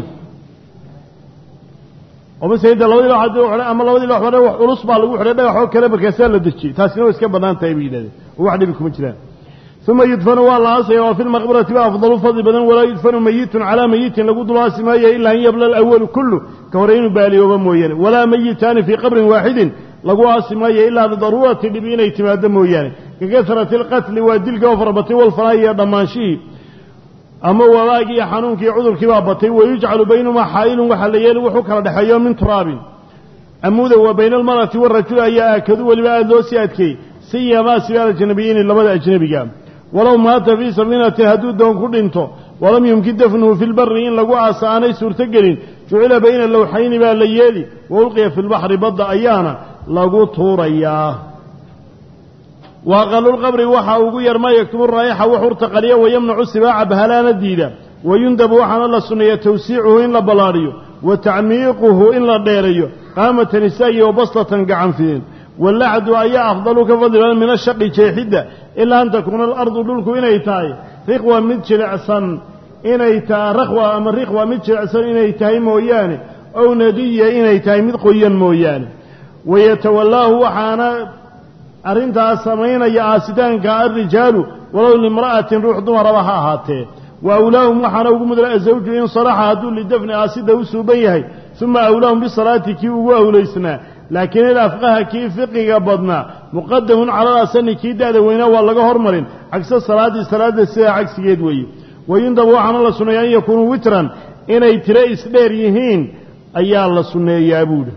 Speaker 1: oo masala inta labadii loox haddii xidhay ama labadii loox xidhay wax culus baa lagu xidhay dhagaxoo kale markaasaa la dejiyey taasina way iska bannaan tahay bay yidhahdeen oo wax dhibi kuma jiraan uma yudfanu waa la aasaya waa fi lmaqbarati ba afdalu fadli badan walaa yudfanu mayitun calaa mayitin lagu dul aasi maayo ilaa an yabla alawalu kullu ka hore inuu baaliyooba mooyaane walaa mayitaani fii qabrin waaxidin lagu aasi maayo ilaa lidaruurati dhibi inay timaado mooyaane kakasrati alqatli waa dilka oo farabatay walfanaayi iyo dhammaanshihii ama wabaagii iyo xanuunkii iyo cudurkii baa batay wayujcalu baynahumaa xaa'ilun waxaa la yeeli wuxuu kala dhexeeyo min turaabin amuda wa bayna almar'ati waarajuli ayaa aakadu weliba aada loo sii adkeeyey siyamaa sibaal ajnabiyeyni labada ajnebiga walow maata fii safiinatin hadduu doon ku dhinto walam yumkin dafnuhu fi lbari in lagu aasa aanay suurtogelin jucila bayna lowxayni baa la yeeli wa ulqiya fi lbaxri badda ayaana lagu tuurayaa wa aqalulqabri waxaa ugu yar maa yaktubu raa'ixa wax urta qaliya wayamnacu sibaaca bahalaana diida wayundabu waxaana la sunneeya tawsiicuhu in la ballaadhiyo wa tacmiiquhu in la dheerayo qaamatan isaagi wa baslatan gacan fidin walaxdu ayaa afdalu ka fadli badan min ashaqi jeexidda ilaa an takuuna alardu dhulku inay tahay riqwa mid jilicsan inay tahay rakhwa ama riqwa mid jilicsan inay tahay mooyaane ow nadiya inay tahay mid qoyan mooyaane wayatawallaahu waxaana arrintaas samaynaya aasitaanka alrijaalu walow limra'atin ruux dumaraba ha ahaatee wa awlaahum waxaana ugu mudla azawju in salaxa hadduu lidafni aasida u suuban yahay uma awlaahum bisalaati kii ugu awlaysnaa laakiin ilafqaha kii fiqiga badnaa muqadamun cala alasani kii da'da weynaa waa laga hormarin cagsa salaaddii salaadda sidaa cagsigeed weeye wayundabu waxaana la sunneeyaa an yakuunuu witran inay tiro isdheer yihiin ayaa la sunneeyaa buuhi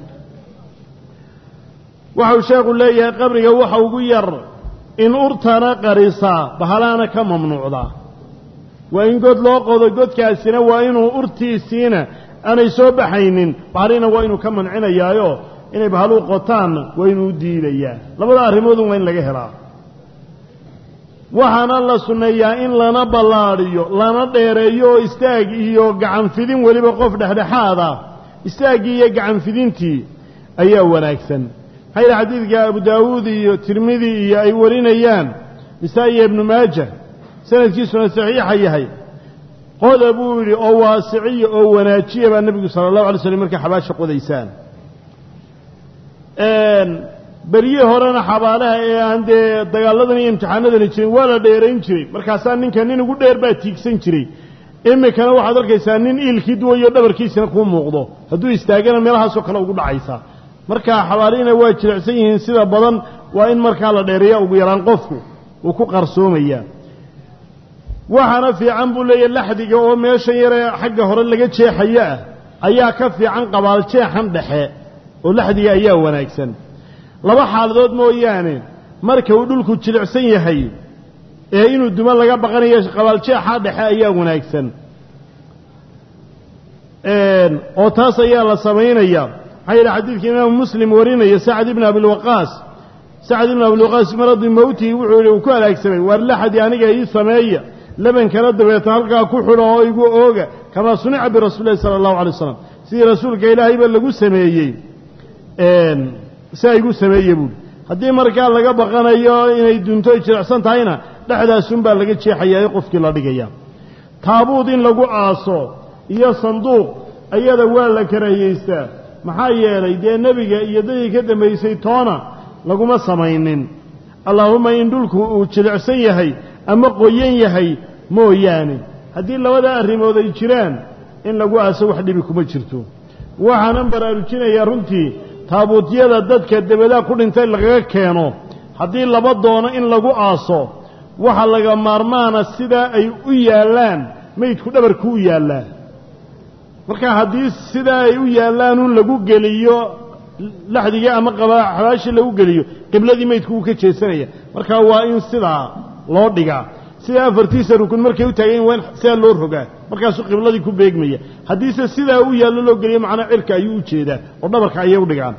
Speaker 1: waxau sheekhu leeyahay qabriga waxa ugu yar in urtana qarisaa bahalaana ka mamnuucdaa waa in god loo qodo godkaasina waa inuu urtiisiina aanay soo baxaynin bahalina waa inuu ka mancinayaayo inay bahaluu qotaanna waa inuu u diidayaa labada arrimoodun waa in laga helaa waxaana la sunneeyaa in lana ballaadhiyo lana dheereeyo oo istaag iyo gacanfidin weliba qof dhexdhexaada istaaggii iyo gacanfidintii ayaa wanaagsan maxaa yidhi xadiidka abu daawuud iyo tirmidi iyo ay warinayaan nisaa-i iyo ibnu maaja sanadkiisuna saxiixa yahay qoda buu yidhi oo waasiciya oo wanaajiya baa nebigu sala allahu alay slam markay xabaasha qodaysaan beryihii horena xabaalaha ee aan dee dagaalladan iyo imtixaanadani jirin waa la dheerayn jiray markaasaa ninka nin ugu dheer baa tiigsan jiray iminkana waxaad arkaysaa nin iilkii duwayo dhabarkiisina kuu muuqdo hadduu istaagana meelahaasoo kale ugu dhacaysa markaa xabaalihina waa jilicsan yihiin sida badan waa in markaa la dheereeya ugu yaraan qofku uu ku qarsoomayaa waxaana fiican buu leeyahy laxdiga oo meeshan yaree xagga hore laga jeexayo ah ayaa ka fiican qabaal jeexan dhexe oo laxdiga ayaa wanaagsan laba xaaladood mooyaane marka uu dhulku jilicsan yahay ee inuu duma laga baqanayo qabaaljeexa dhexe ayaa wanaagsan oo taas ayaa la samaynaya maxaa yidhi xadiidka imaamu muslim warinaya sacad ibn abilwaqaas sacad ibn abilwaqaas maradi mowtihi wuxuu yihi uu ku halaagsamay waar laxdi aniga ii sameeya labankana dabeeta halkaa ku xidho oo igu ooga kamaa sunica birasuuli lahi sala allahu alay waslam sidii rasuulka ilaahayba lagu sameeyey siaa igu sameeye buuhi haddii markaa laga baqanayo inay dunto ay jilicsan tahayna dhexdaasunbaa laga jeexayaa qofkii la dhigaya taabuud in lagu aaso iyo sanduuq ayada waa la karahiyeystaa maxaa yeelay dee nebiga iyo dadii ka dambaysay toona laguma samaynin allaahumma in dhulku uu jilicsan yahay ama qoyan yahay mooyaane haddii labada arrimood ay jiraan in lagu aaso wax dhibi kuma jirto waxaanan baraarujinayaa runtii taabuutyada dadka debadaa ku dhintay lagaga keeno haddii laba doono in lagu aaso waxa laga maarmaana sidaa ay u yaallaan maydku dhabarku u yaallaa marka haddii sidaa ay u yaallaanun lagu geliyo laxdigii ama xabaashii lagu geliyo qibladii maydku uu ka jeesanaya marka waa in sidaa loo dhigaa sidaa afartiisa rukun markay u taagayin waa in sidaa loo rogaa markaasuu qibladii ku beegmaya haddiise sidaa u yaallo loo geliyo macnaa cirka ayuu u jeedaa oo dhabarka ayay u dhigaan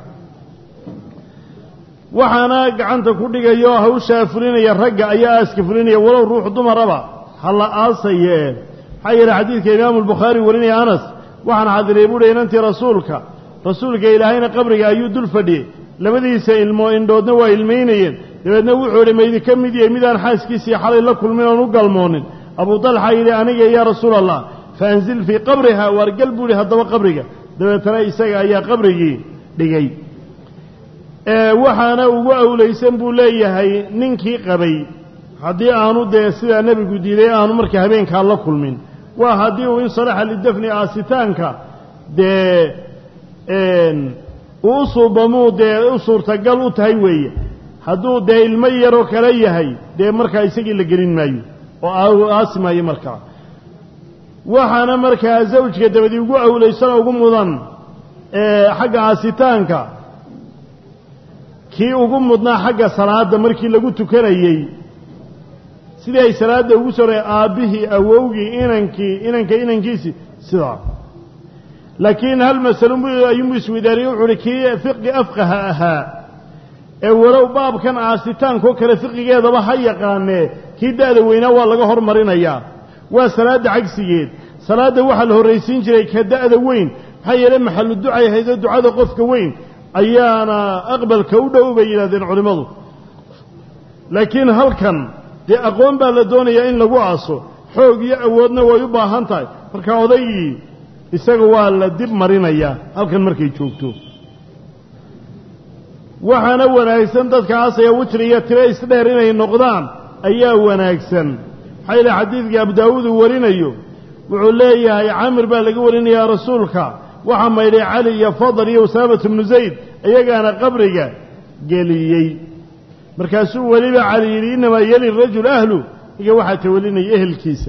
Speaker 1: waxaana gacanta ku dhigaya oo hawshaa fulinaya ragga ayaa aaska fulinaya walow ruux dumaraba ha la aasayee maxaa yeele xadiidka imaamu albukhaari warinaya anas waxaan xadiray buuhi inantii rasuulka rasuulka ilaahayna qabriga ayuu dul fadhiyey labadiisa ilmo indhoodna waa ilmaynayeen dabeedna wuxuu idhi maydinka mid yahay midaan xaaskiisii xalay la kulmin oon u galmoonin abuu dalxa yidhi aniga yaa rasuul allah fa anzil fii qabriha waargal buu ihi haddaba qabriga dabeetana isaga ayaa qabrigii dhigay waxaana ugu awlaysan buu leeyahay ninkii qabay haddii aanu dee sidaa nebigu diiday aanu marka habeenkaa la kulmin waa haddii uu insalaxa lidafni aasitaanka dee uu u suubamuu dee u suurtagal u tahay weeye hadduu dee ilmo yaroo kale yahay dee markaa isagii la gelin maayo oo aasi maayo markaa waxaana markaa zawjka dabadii ugu awlaysanoo ugu mudan xagga aasitaanka kii ugu mudnaa xagga salaadda markii lagu tukanayey sidii ay salaadda ugu soo aabbihii awowgii inankii inanka inankiisii sidaa laakiin hal masalo ayuunbu isweydaariyey wuxu uhi kii fiqi afqaha ahaa ee walow baabkan aasitaankoo kale fiqigeedaba ha yaqaanee kii da'da weynaa waa laga hormarinayaa waa salaadda cagsigeed salaadda waxaa la horraysiin jiray ka da'da weyn maxaa yeele maxallu ducay ahaydoo ducada qofka weyn ayaana aqbalka u dhow bay yidhahdeen culimmadu laakiin halkan dee aqoon baa la doonayaa in lagu aaso xoog iyo awoodna way u baahan tahay marka odaygii isaga waa la dib marinayaa halkan markay joogto waxaana wanaagsan dadka aasaya witri iyo tiro isdheer inay noqdaan ayaa wanaagsan maxaa yeele xadiidkii abu daawuud uu warinayo wuxuu leeyahay camir baa laga warinayaa rasuulka waxaa maydhay cali iyo fadl iyo usaamatu bnu zayd iyagaana qabriga geliyey markaasuu weliba cali yidhi innamaa yeli rajul ahlu iga waxaa tawalinaya ehelkiisa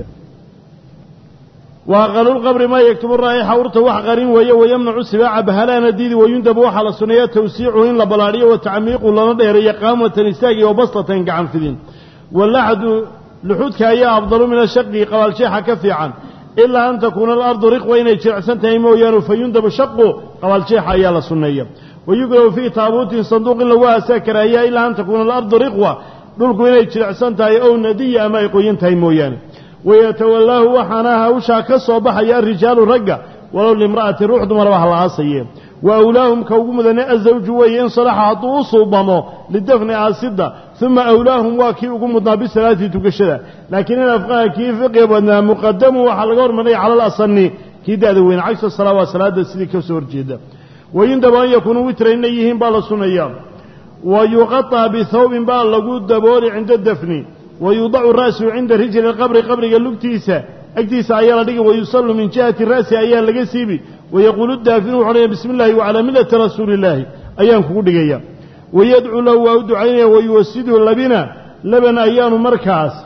Speaker 1: wa aqalulqabri maa yaktubu raa'ixa urta wax qarin weeye wayamnacu sibaaca bahalaana diidi wayundabu waxaa la sunneeya tawsiicuhu in la ballaadhiyo wa tacmiiqu lana dheereeyo qaamatan istaagi oo bastatan gacan fidin walaxdu luxudka ayaa afdalu min ashaqi qabaalsheexa ka fiican ilaa an takuuna alardu riqwa inay jirecsan tahay mooyaane fayundabu shaqu qabaalsheexa ayaa la sunneeya wayukrahu fii taabuutin sanduuq in lagu aasaa karaahiya ilaa an takuuna alardu riqwa dhulku inay jirecsan tahay ow nadiya ama ay qoyan tahay mooyaane wayatawallaahu waxaana hawshaa ka soo baxaya arijaalu ragga walow limra'atin ruux dumaraba ha la aasaye wa awlaahum ka ugu mudane azawju weeye in salaxa hadduu u suubamo lidafni aasidda uma awlaahum waa kii ugu mudnaa bisalaati tukashada laakiin in afqaha kii fiqiga badnaa muqadamu waxaa laga hormarinaya cala alasani kii da'da weyne cagsa salaa waa salaada sidii ka soo horjeeda wayundaba an yakuunuu witra inay yihiin baa la sunnayaa wa yuqaطa bihawbin baa lagu dabooli cinda dafni wayudacu ra'suhu cinda rijli lqabri qabriga lugtiisa agtiisa ayaa la dhigi wayusallu min jihati ra'si ayaa laga siibi wayaquulu daafinu wuxu odhanaya bismi illaahi wacalaa millati rasuuli illaahi ayaan kugu dhigaya wayadcuu lahu waa u ducaynaya wayuwasidu labina laban ayaanu markaas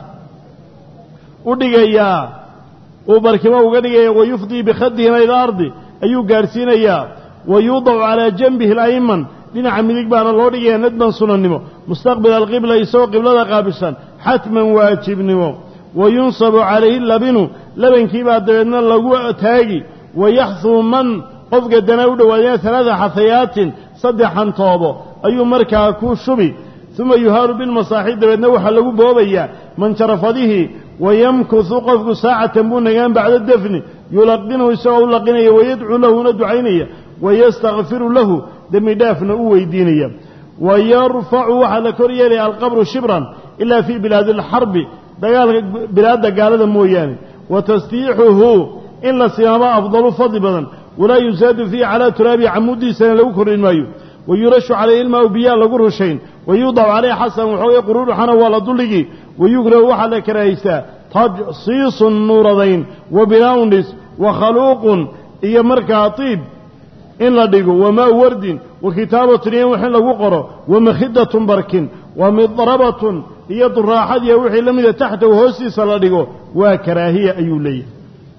Speaker 1: u dhigayaa uu barkimo uga dhigaya wayufdii bikhadihina ila ardi ayuu gaadhsiinayaa wayuudacu calaa janbihi alayman dhinaca midig baana loo dhigaya nadban sunannimo mustaqbila alqibla isagoo qiblada qaabilsan xatman waajibnimo wayunsabu calayhi labinu labankiibaa dabeedna lagu taagi wayaxduu man qofka dana u dhowaadeen alaada xafayaatin saddex hantoobo ayuu markaa ku shubi uma yuhaaru bilmasaaxib dabeedna waxaa lagu boobayaa manjarafadihii wayamkusu qofku saacatan buu nagaan bacda dafni yulaqinuhu isagoo u laqinaya wayadcuu lahuna ducaynaya wayastakfiru lahu dembi dhaafna u weydiinaya wayarfacu waxaa la kor yeelaya alqabru shibran ilaa fii bilaadi alxarbi dagaalka bilaadda gaalada mooyaane wa tasdiixuhu in la simaaba afdalu fadli badan walaa yusaadu fiihi calaa turaabi camuuddiisana lagu kordhin maayo wayurashu calayhi ilmaau biyaa lagu rushayn wayudacu calayhi xasan waxoogay quruuruxana waa la duldhigi wayukrahu waxaa la karahaystaa tajsiisun nuuradayn wa binaa'un dhis wa khaluuqun iyo markaa tiib in la dhigo wamaa wardin wa kitaabatun iyo wix in lagu qoro wa makhidatun barkin wa midrabatun iyo duraaxadiiya wixii la mida taxtahu hoostiisa la dhigo waa karaahiya ayuu leeyahay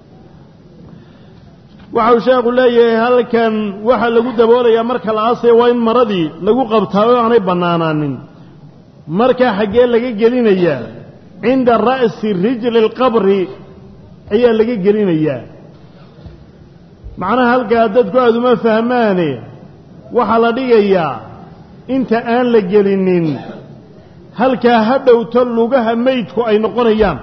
Speaker 1: waxau sheekhu leeyahay halkan waxaa lagu daboolayaa marka la aasaya waa in maradii lagu qabtaa oo aanay bannaanaanin markaa xaggee laga gelinayaa cinda ra'si rijli alqabri ayaa laga gelinayaa macnaha halkaa dadku aada uma fahmaane waxaa la dhigayaa inta aan la gelinin halkaa ha dhowto lugaha meydku ay noqonayaan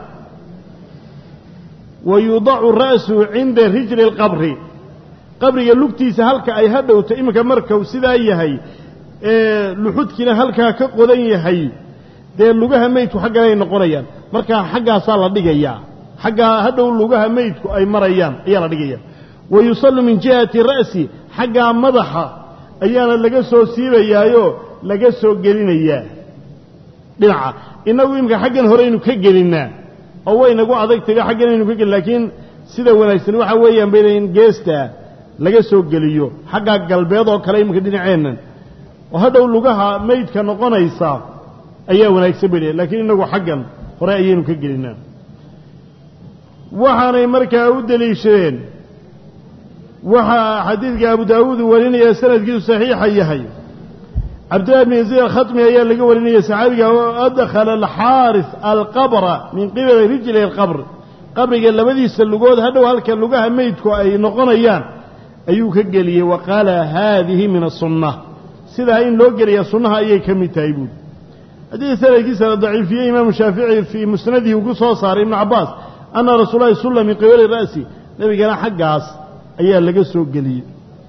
Speaker 1: wa yudacu ra'suhu cinda rijli alqabri qabriga lugtiisa halka ay ha dhowto iminka markau sidaa yahay ee luxudkiina halkaa ka qodan yahay dee lugaha meydku xaggan ay noqonayaan markaa xaggaasaa la dhigayaa xaggaa hadhow lugaha meydku ay marayaan ayaa la dhigaya wa yusallu min jihati ra'si xaggaa madaxa ayaana laga soo siibayaayoo laga soo gelinayaa dhinaca innagu iminka xaggan horeynu ka gelinnaa oo waynagu adag taga xaggan aynu ka gelin laakiin sida wanaagsan waxaa weeyaan bayna in geestaa laga soo geliyo xaggaa galbeed oo kale iminka dhinaceennan oo hadhow lugaha meydka noqonaysa ayaa wanaagsan bay laakiin innagu xaggan hore ayaynu ka gelinnaa waxaanay markaa u deliishadeen waxaa xadiidka abu daawuud uu warinaya sanadkiisu saxiixa yahay cabdillahi bn yaziid alkhatmi ayaa laga warinaya saxaabiga adkhala alxaaris alqabra min qibali rijli alqabr qabriga labadiisa lugood hadhow halka lugaha meydku ay noqonayaan ayuu ka geliyey wa qaala haadihi min asunna sidaa in loo geliya sunnaha ayay ka mid tahay buuri haddii sanadkiisa la daciifiyey imaamu shaafici fii musnadihi uu ku soo saaray ibnu cabbaas anna rasuul lahi sulla min qibali ra'si nebigana xaggaas ayaa laga soo geliyey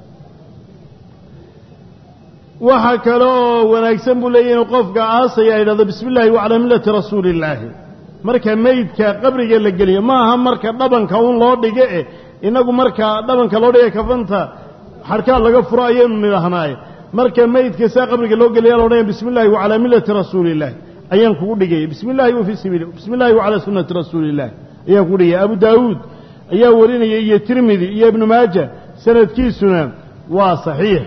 Speaker 1: waxaa kale oo wanaagsan buu leeyahy inuu qofka aasaya ay dhahdo bismi illaahi wacalaa millati rasuuli illaahi marka meydka qabriga la geliyo ma aha marka dhabanka un loo dhigo eh innagu marka dhabanka loo dhiga kafanta xadhkaa laga furo ayaynu nidhahnaaye marka meydka saa qabriga loo geliya la odhanaya bismi illaahi wacalaa millati rasuuli illaahi ayaan kugu dhigaya bismi illaahi wa fii sabiili bismi illahi wacalaa sunnati rasuuli illahi ayaan kugu dhigaya abu daawuud ayaa warinaya iyo tirmidi iyo ibnu maaja sanadkiisuna waa saxiix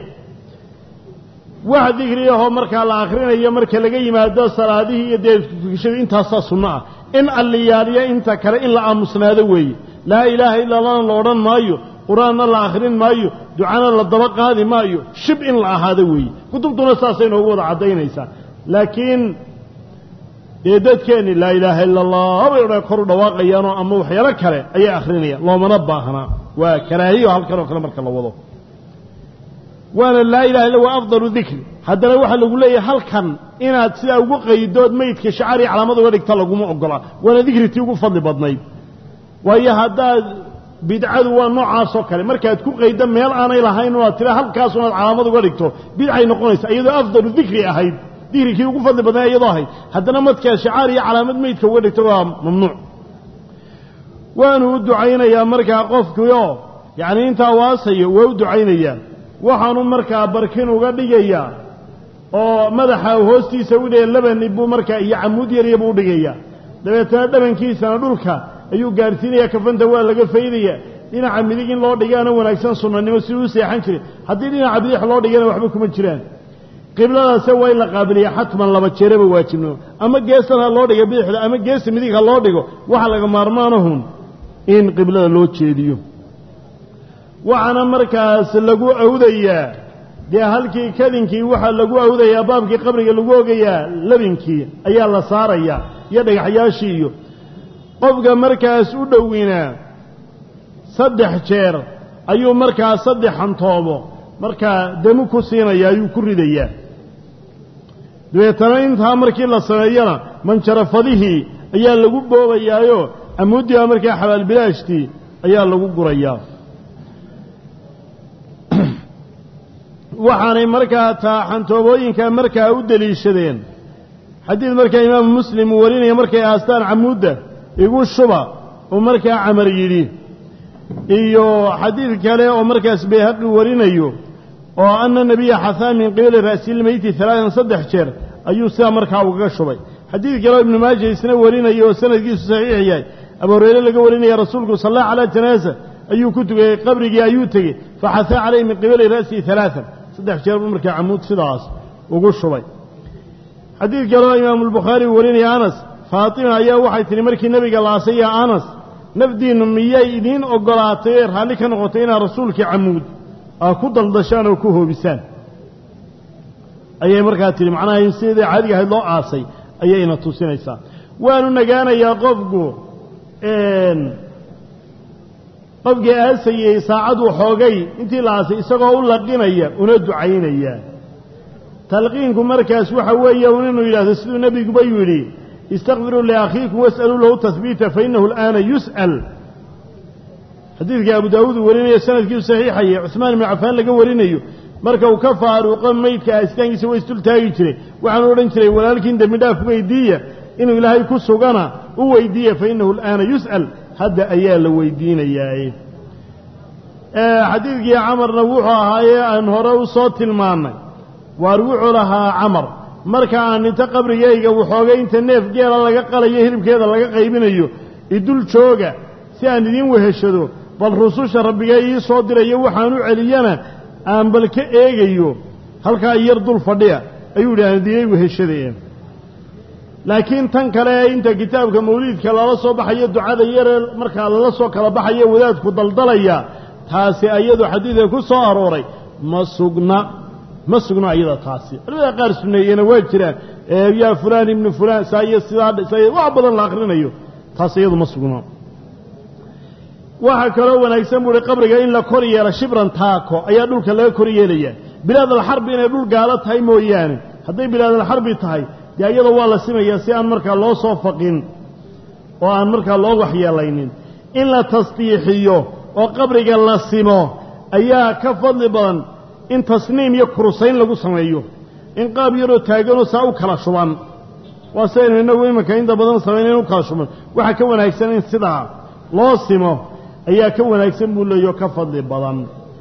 Speaker 1: wax dikriyahoo markaa la akhrinayo marka laga yimaado salaadihii iyo deedkukishadii intaasaa sunno ah in alliyaaliya inta kale in la aamusnaado weeye laa ilaaha illa allahna la odhan maayo qur-aanna la akhrin maayo ducana la daba qaadi maayo shib in la ahaado weeye kutubtuna saasay noogu wada caddaynaysaa laakiin dee dadkeenni laa ilaaha illa allah bay odhan kor u dhawaaqayaanoo ama waxyaalo kale ayay akhrinayaan loomana baahnaa waa karaahiyo halkan oo kale marka la wado waana laa ilaha illa waa afdalu dikri haddana waxaa lagu leeyahay halkan inaad sidaa ugu qaydood meydka shacarii calaamad uga dhigta laguma ogola waana dikritii ugu fadli badnayd waayo haddaad bidcadu waa noocaasoo kale markaad ku qaydo meel aanay lahayn oo aad tira halkaas unaad calaamad uga dhigto bidcay noqonaysa iyadoo afdalu dikri ahayd dikrikii ugu fadli badnaa iyadoo ahayd haddana madkaa shacaar iyo calaamad meydka uga dhigto waa mamnuuc waanu u ducaynayaa markaa qofkiioo yacni intaa waasayo waa u ducaynayaa waxaanu markaa barkin uga dhigayaa oo madaxa hoostiisa u dhigaya labani buu markaa iyo camuud yarya buu udhigayaa dabeetana dhabankiisana dhulka ayuu gaadhsiinayaa kafanta waa laga faydaya dhinaca midig in loo dhigaana wanaagsan sunnanimo siduu u seexan jiray haddii dhinaca bidix loo dhigana waxba kuma jiraan qibladaase waa in la qaabiliya xatman laba jeeraba waajibnimo ama geesan ha loo dhiga bidixda ama geesa midig ha loo dhigo waxa laga maarmaanahun in qiblada loo jeediyo waxaana markaas lagu awdayaa dee halkii kadinkii waxaa lagu awdayaa baabkii qabriga lagu ogayaa labinkii ayaa la saarayaa iyo dhagaxyaashii iyo qofka markaas u dhowinaa saddex jeer ayuu markaa saddex hantoobo markaa demu ku siinaya ayuu ku ridayaa dabeetana intaa markii la sameeyana manjarafadihii ayaa lagu boobayaayo amuuddiiba markaa xabaalbilaashtii ayaa lagu gurayaa waxaanay markaa taa xantoobooyinka markaa u deliishadeen xadiid markaa imaamu muslim uu warinaya markay aastaan camuudda igu shuba uu markaa camar yidhi iyo xadiid kale oo markaas bayhaqi warinayo oo ana nebiya xahaa min qibali ra'silmeyti alaaan saddex jeer ayuu sidaa markaa ugaga shubay xadiid kale oo ibnu maaja isna warinaya oo sanadkiisu saxiix yahay abu hureyre laga warinaya rasuulku salla calaa janaasa ayuu ku tugayey qabrigii ayuu tegey faxahaa calayhi min qibali ra'sihi alaaan saddex jeer buu markaa camuud sidaas ugu shubay xadiid kale oo imaamu albukhaari uu warinaya anas faatima ayaa waxay tihi markii nebiga laasay yaa anas nafdiinnu miyay idiin oggolaatay ee raalli ka noqotay inaad rasuulkii camuud aa ku daldashaan oo ku hoobisaan ayay markaa tihi macnaha in sidii caadiga ahayd loo aasay ayayna tusinaysaa waanu nagaanayaa qofku qofkii aasayey saacaduu xoogay intii la aasay isagoo u laqinaya una ducaynaya talqiinku markaas waxa weeye un inuu yidhahdo siduu nebiguba yidhi istakfiruu liakhiikum was'aluu lahu tahbiita fainahu al'aana yus'al xadiidka abu daawuud uu warinayo sanadkiisu saxiixaye cuhmaan ibnu cafaan laga warinayo marka uu ka faaruuqo meydka aastaankiisa waa isdultaagi jiray waxaanu odhan jiray walaalkiin dembi dhaaf weydiiya inuu ilaahay ku sugana u weydiiya fa innahu al'aana yus'al hadda ayaa la weydiinayaaye xadiidkii camarna wuxuu ahaayee aan hore u soo tilmaannay waar wuxuu lahaa camar marka aan dhinto qabrigayga waxoogay inta neef geela laga qalayo hilibkeeda laga qaybinayo idul jooga si aan idiin weheshado bal rususha rabbiga ii soo dirayo waxaan u celiyana aan bal ka eegayo halkaa yar dul fadhiya ayuu yidhi aan idiinay weheshadeen laakiin tan kale ee inta kitaabka mawliidka lala soo baxayo ducada yaree markaa lala soo kala baxayo wadaadku daldalaya taasi ayadu xadiidka ku soo arooray ma sugna ma sugno ayada taasi culimada qaar sunneeyena waa jiraan yaa fulaan ibnu fulaan saa iyo sidaa saa wax badan la akrinayo taas iyadu ma sugno waxaa kaloo wanaagsan buu uhi qabriga in la kor yeelo shibran taako ayaa dhulka laga kor yeelayaa bilaadalxarbi inay dhul gaalo tahay mooyaane hadday bilaadalxarbi tahay dee iyadoo waa la simayaa si aan markaa loo soo faqin oo aan markaa loo waxyeelaynin in la tasdiixiyo oo qabriga la simo ayaa ka fadli badan in tasniim iyo kurusayn lagu sameeyo in qaab yaroo taaganoo saa u kala shuban waa sidaynu innagu iminka inta badan samaynayn u kala shuban waxaa ka wanaagsan in sidaa loo simo ayaa ka wanaagsan buu leeyaho ka fadli badan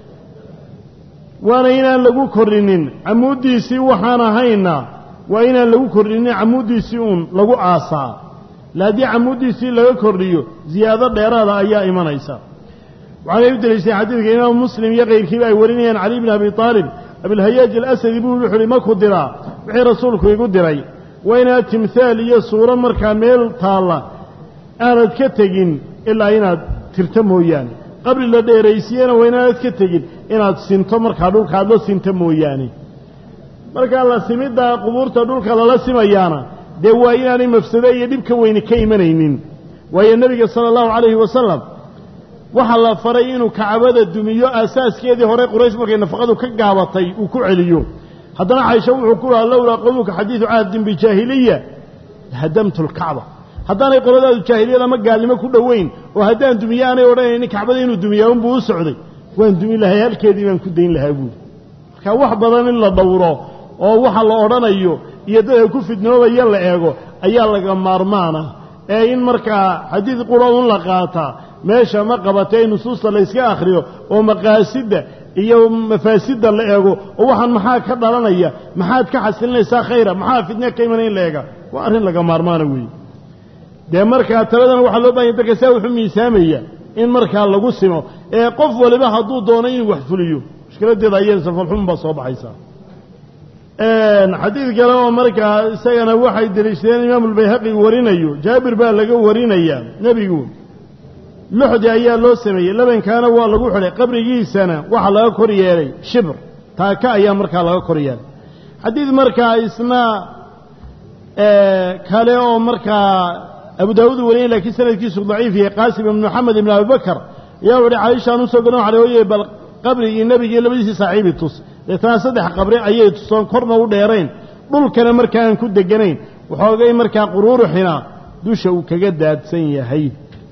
Speaker 1: waana inaan lagu korrinin camuuddiisii waxaan ahayna waa inaan lagu kordhinin camuuddiisii uun lagu aasaa la haddii camuuddiisii laga kordhiyo ziyaado dheeraada ayaa imanaysa waxaanay u deliishaen xadiidka imaamu muslim iyo kayrkiiba ay warinayaan cali bni abi aalib abilhayaaj alasadi buu wuxu uhi maku diraa wixii rasuulku igu diray waa inaad timhaal iyo suuro markaa meel taalla aanad ka tegin ilaa inaad tirto mooyaane qabri la dheeraysiyena waa inaanad ka tegin inaad sinto markaa dhulka aad la sinto mooyaane markaa la simiddaa qubuurta dhulka lala simayaana dee waa inaanay mafsado iyo dhibka weyni ka imanaynin waayo nebiga sala allahu calayhi wasalam waxaa la faray inuu kacbada dumiyo aasaaskeedii hore quraysh markay nafaqadu ka gaabatay uu ku celiyo haddana caysho wuxuu ku lahaa lowlaa qowluka xadiidu cahdin bijaahiliya hadamtu lkacba haddaanay qoladaadu jaahiliyad ama gaalnimo ku dhoweyn oo haddaan dumiye aanay odhanaynin kacbada inuu dumiyaa unbuu u socday waan dumin lahay halkeedii baan ku dayn lahaa buuri marka wax badan in la dhowro oo waxa la odhanayo iyo dadka ku fidnoobaya la eego ayaa laga maarmaana ee in markaa xadiid qura un la qaataa meesha ma qabatee nusuusta la yska akhriyo oo maqaasidda iyo mafaasidda la eego oo waxaan maxaa ka dhalanaya maxaad ka xasilinaysaa khayra maxaa fidne ka imanaya in la eega waa arrin laga maarmaana weeye dee markaa taladana waxaa loo bahanya dadka saa wuxuu miisaamaya in markaa lagu simo ee qof waliba hadduu doono inuu wax fuliyo mushkiladeeda ayay safalxumun baa soo baxaysaa xadiid kale oo markaa isagana waxay deliishadeen imaamu albayhaqi warinayo jaabir baa laga warinayaa nebigu luxdi ayaa loo sameeyey labankaana waa lagu xidhay qabrigiisana waxaa laga kor yeelay shibr taaka ayaa markaa laga kor yeelay xadiid markaa isna kale oo markaa abu daawuud wariyay lakiin sanadkiisu daciif yahay qaasim ibn moxamed ibn abi bakr ayaa wuhi caishaan usoo garan waxaa oye bal qabrigii nebigii labadiisii saaxiibi tus deetana saddex qabri ayay tusoon korna u dheerayn dhulkana markaa aan ku deganayn waxoogay markaa quruuruxina dusha uu kaga daadsan yahay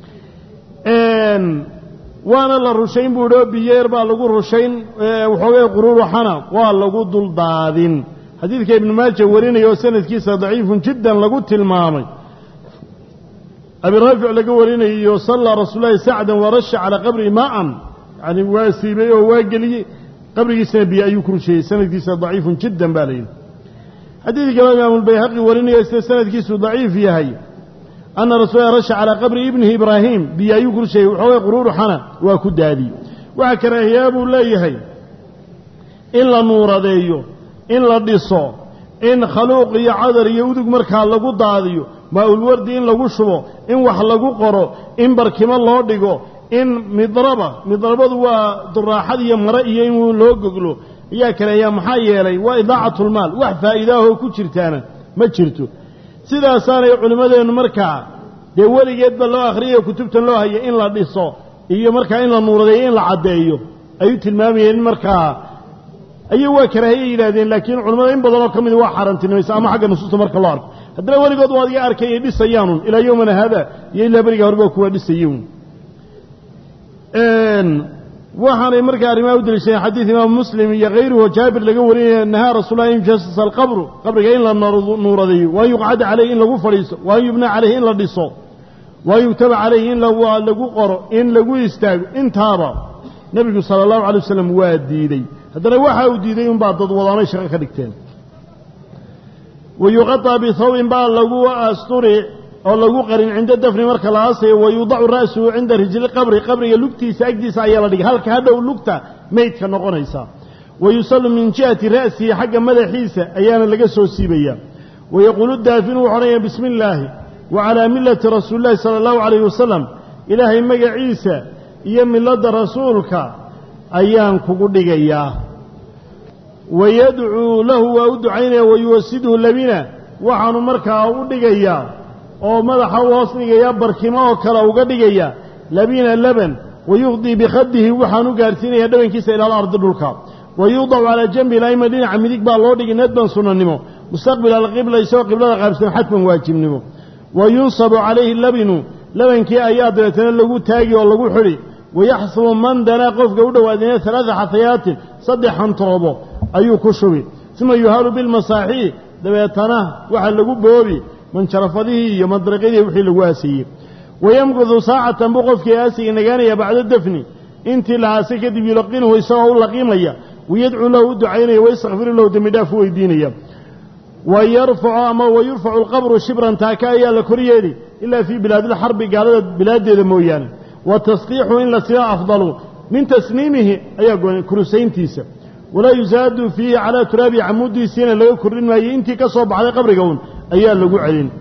Speaker 1: waana la rushayn buu idhi oo biyeer baa lagu rushayn waxoogay quruuruxana waa lagu duldaadin xadiidka ibnu maaja warinaya oo sanadkiisa daciifun jiddan lagu tilmaamay abi raafic laga warinayo sallaa rasuul lahi sacdan warasha calaa qabri maa'an yani waa siibay oo waa geliyey qabrigiisana biyo ayuu ku rusheeyey sanadkiisa daciifun jiddan baa layidhi xadiid kaloo imaamu lbayhaqi warinayo sida sanadkiisu daciif yahay ana rasuula rasha calaa qabri ibnihi ibraahim biyo ayuu ku rusheeyey waxoogay quruuruxana waa ku daadiyey waxaa karaahiyaa buu leeyahay in la nuuradeeyo in la dhiso in khaluuq iyo cadar iyo udug markaa lagu daadiyo maa-ulwardi in lagu shubo in wax lagu qoro in barkimo loo dhigo in midraba midrabadu waa duraaxad iyo mare iyo in loo goglo ayaa kaleeyaa maxaa yeelay waa idaacatlmaal wax faa'iidaahoo ku jirtaana ma jirto sidaasaanay culimmadeennu markaa dee weligeedba loo akhriyayo kutubtan loo haya in la dhiso iyo markaa in la nuuradeeyo in la caddeeyo ayuu tilmaamayeen in markaa ayuu waa karaahiye yidhahdeen laakiin culimmada in badanoo ka midi waa xaaraantinimaysa ama xagga nusuusta marka loo arko haddana weligood waad iga arkayay dhisayaanun ilaa yowmana haada iyo ilaa beriga horeba kuwa dhisayin waxaanay markaa arrimaha u deliishadeen xadiid imaamu muslim iyo hayruhu jaabir laga warinaya nahaa rasuul an yujasasa alqabru qabriga in la nuuradeeyo waan yuqcada caleyhi in lagu fadhiiso waan yubna caleyhi in la dhiso waan yugtaba caleyhi in lagu qoro in lagu istaago intaaba nebigu sala allahu alay wasalam waa diidey haddana waxa uu diiday unbaa dad wadaanay shaqo ka dhigteen wa yuqaطa bihawbin baa lagu asturi oo lagu qarin cinda dafni marka la aasayo wa yudacu ra'suhu cinda rijli qabri qabriga lugtiisa agtiisa ayaa la dhigay halka hadhow lugta meydka noqonaysa wa yusallu min jihati ra'sihi xagga madaxiisa ayaana laga soo siibaya wa yaquulu daafinu wuxu odhanaya bismi illaahi wa calaa millati rasuuli llahi sala allahu calayhi wasalam ilaahay magaciisa iyo milladda rasuulka ayaan kugu dhigayaa wayadcuu lahu waa u ducaynaya wayuwasidhu labina waxaanu markaa u dhigayaa oo madaxa u hoos dhigayaa barkimo oo kale uga dhigaya labina laban wayuqdii bikhadihi waxaanu gaarsiinaya dhabankiisa ila alardi dhulka wayuudacu calaa janbi ilayma dhinaca midig baa loo dhigay nadban sunnanimo mustaqbila alqibla isagoo qiblada qaabsan xadban waajibnimo wa yunsabu calayhi labinu labankii ayaa dabeetana lagu taagi oo lagu xidhi wayaxsubu man danaa qofka u dhowaadina alaada xafayaatin saddex hantoobo ayuu ku shubi uma yuhaalu bilmasaaxii dabeetana waxaa lagu boobi manjarafadihii iyo madraqyadii wixii lagu aasiyey wayamkudu saacatan buu qofkii aasiga nagaanaya bacda dafni intii la aasay kadib yulaqinuhu isagoo u laqiimaya wayadcuu lahu u ducaynaya waystakfiru lahu dembi dhaaf u weydiinaya wa yarfacu ama wayurfacu alqabru shibran taaka ayaa la koryeeli ilaa fii bilaadilxarbi gaalada bilaaddeeda mooyaane wa tasqiixu in la sila afdalu min tasniimihi ayaa goonay kurusayntiisa walaa yusaadu fiihi calaa turaabi camuudiisiina laga kordhin maayo intii ka soo baxday qabriga un ayaa lagu celin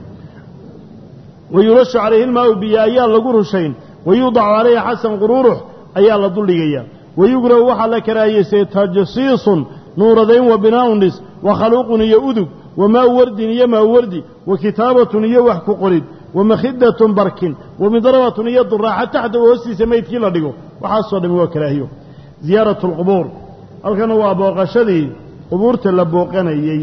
Speaker 1: wa yulashu calayhi ilmaau biyo ayaa lagu rushayn wa yuudacu calayhi xasan quruurux ayaa la duldhigaya wa yugrahu waxaa la karaahiyeysay tajsiisun nuuradayn wa binaa'un dhis wa khaluuqun iyo udug wa maau wardin iyo maau wardi wa kitaabatun iyo wax ku qorid wa makhidatun barkin wa midrabatun iyo duraaxa taxta hoostiisa meydkii la dhigo waxaasoo dhami waa karaahiyo ziyaaratu alqubuur halkana waa booqashadii qubuurta la booqanayey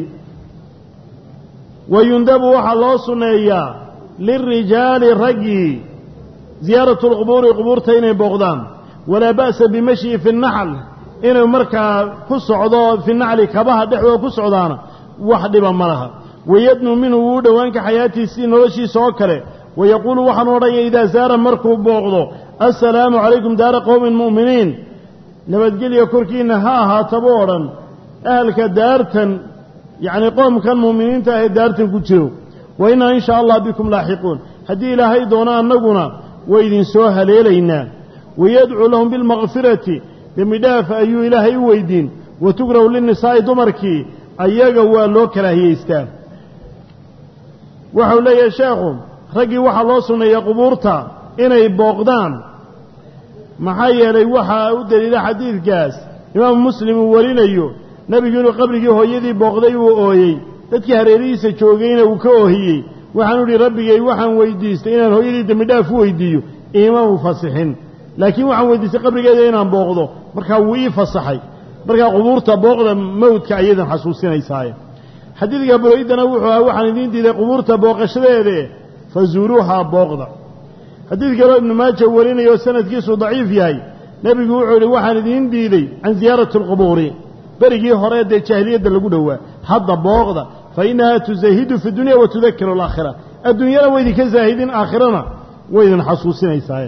Speaker 1: wa yundabu waxaa loo sunneeyaa lilrijaali raggii ziyaaratu alqubuuri qubuurta inay booqdaan walaa ba'sa bimashyi fi nnaxl inuu markaa ku socdo fi nacli kabaha dhexdooda ku socdaana wax dhiba ma laha wayadnuu minhu wuu dhowaanka xayaatiisii noloshiisa oo kale wayaquulu waxaanu odhanya idaa saara markuu booqdo assalaamu calaykum daara qowmin mu'miniin nabadgelya korkiinna ha ahaataba o dhan ahalka daartan yacnii qoomkan mu'miniinta ahee daartan ku jiro wa innaa in shaa allah bikum laaxiquun haddii ilaahay doono annaguna way idinsoo haleelaynaa wayadcuu lahum bilmakfirati dembi dhaaf ayuu ilaahay u weydiin wa tugrahu linnisaa'i dumarkii ayaga waa loo karaahiyeystaa waxau leeyahay sheekhu raggii waxaa loo sunneeya qubuurta inay booqdaan maxaa yeelay waxaa u deliila xadiidkaas imaamu muslim uu warinayo nebigu inuu qabrigii hooyadii booqday uu ooyey dadkii hareerihiisa joogayna uu ka oohiyey waxaanu idhi rabbigay waxaan weydiistay inaan hooyadii dembi dhaaf u weydiiyo iimaanu fasixin laakiin waxaan weydiistay qabrigeeda inaan booqdo markaa wuu ii fasaxay markaa qubuurta booqda mawdka ayadan xasuusinaysaaye xadiidka bureydana wuxuu ahaa waxaan idiin diiday qubuurta booqashadeede fazuuruuhaa booqda xadiid kaloo ibnu maaja warinaya oo sanadkiisu daciif yahay nebigu wuxuu yidhi waxaan idiin diiday can ziyaarati alqubuuri berigii hore dee jaahiliyadda lagu dhowaa hadda booqda fa innahaa tuzahidu fi dunya wa tudakiru alaakhira adduunyana waydinka zaahidin aakhirana waydin xasuusinaysaa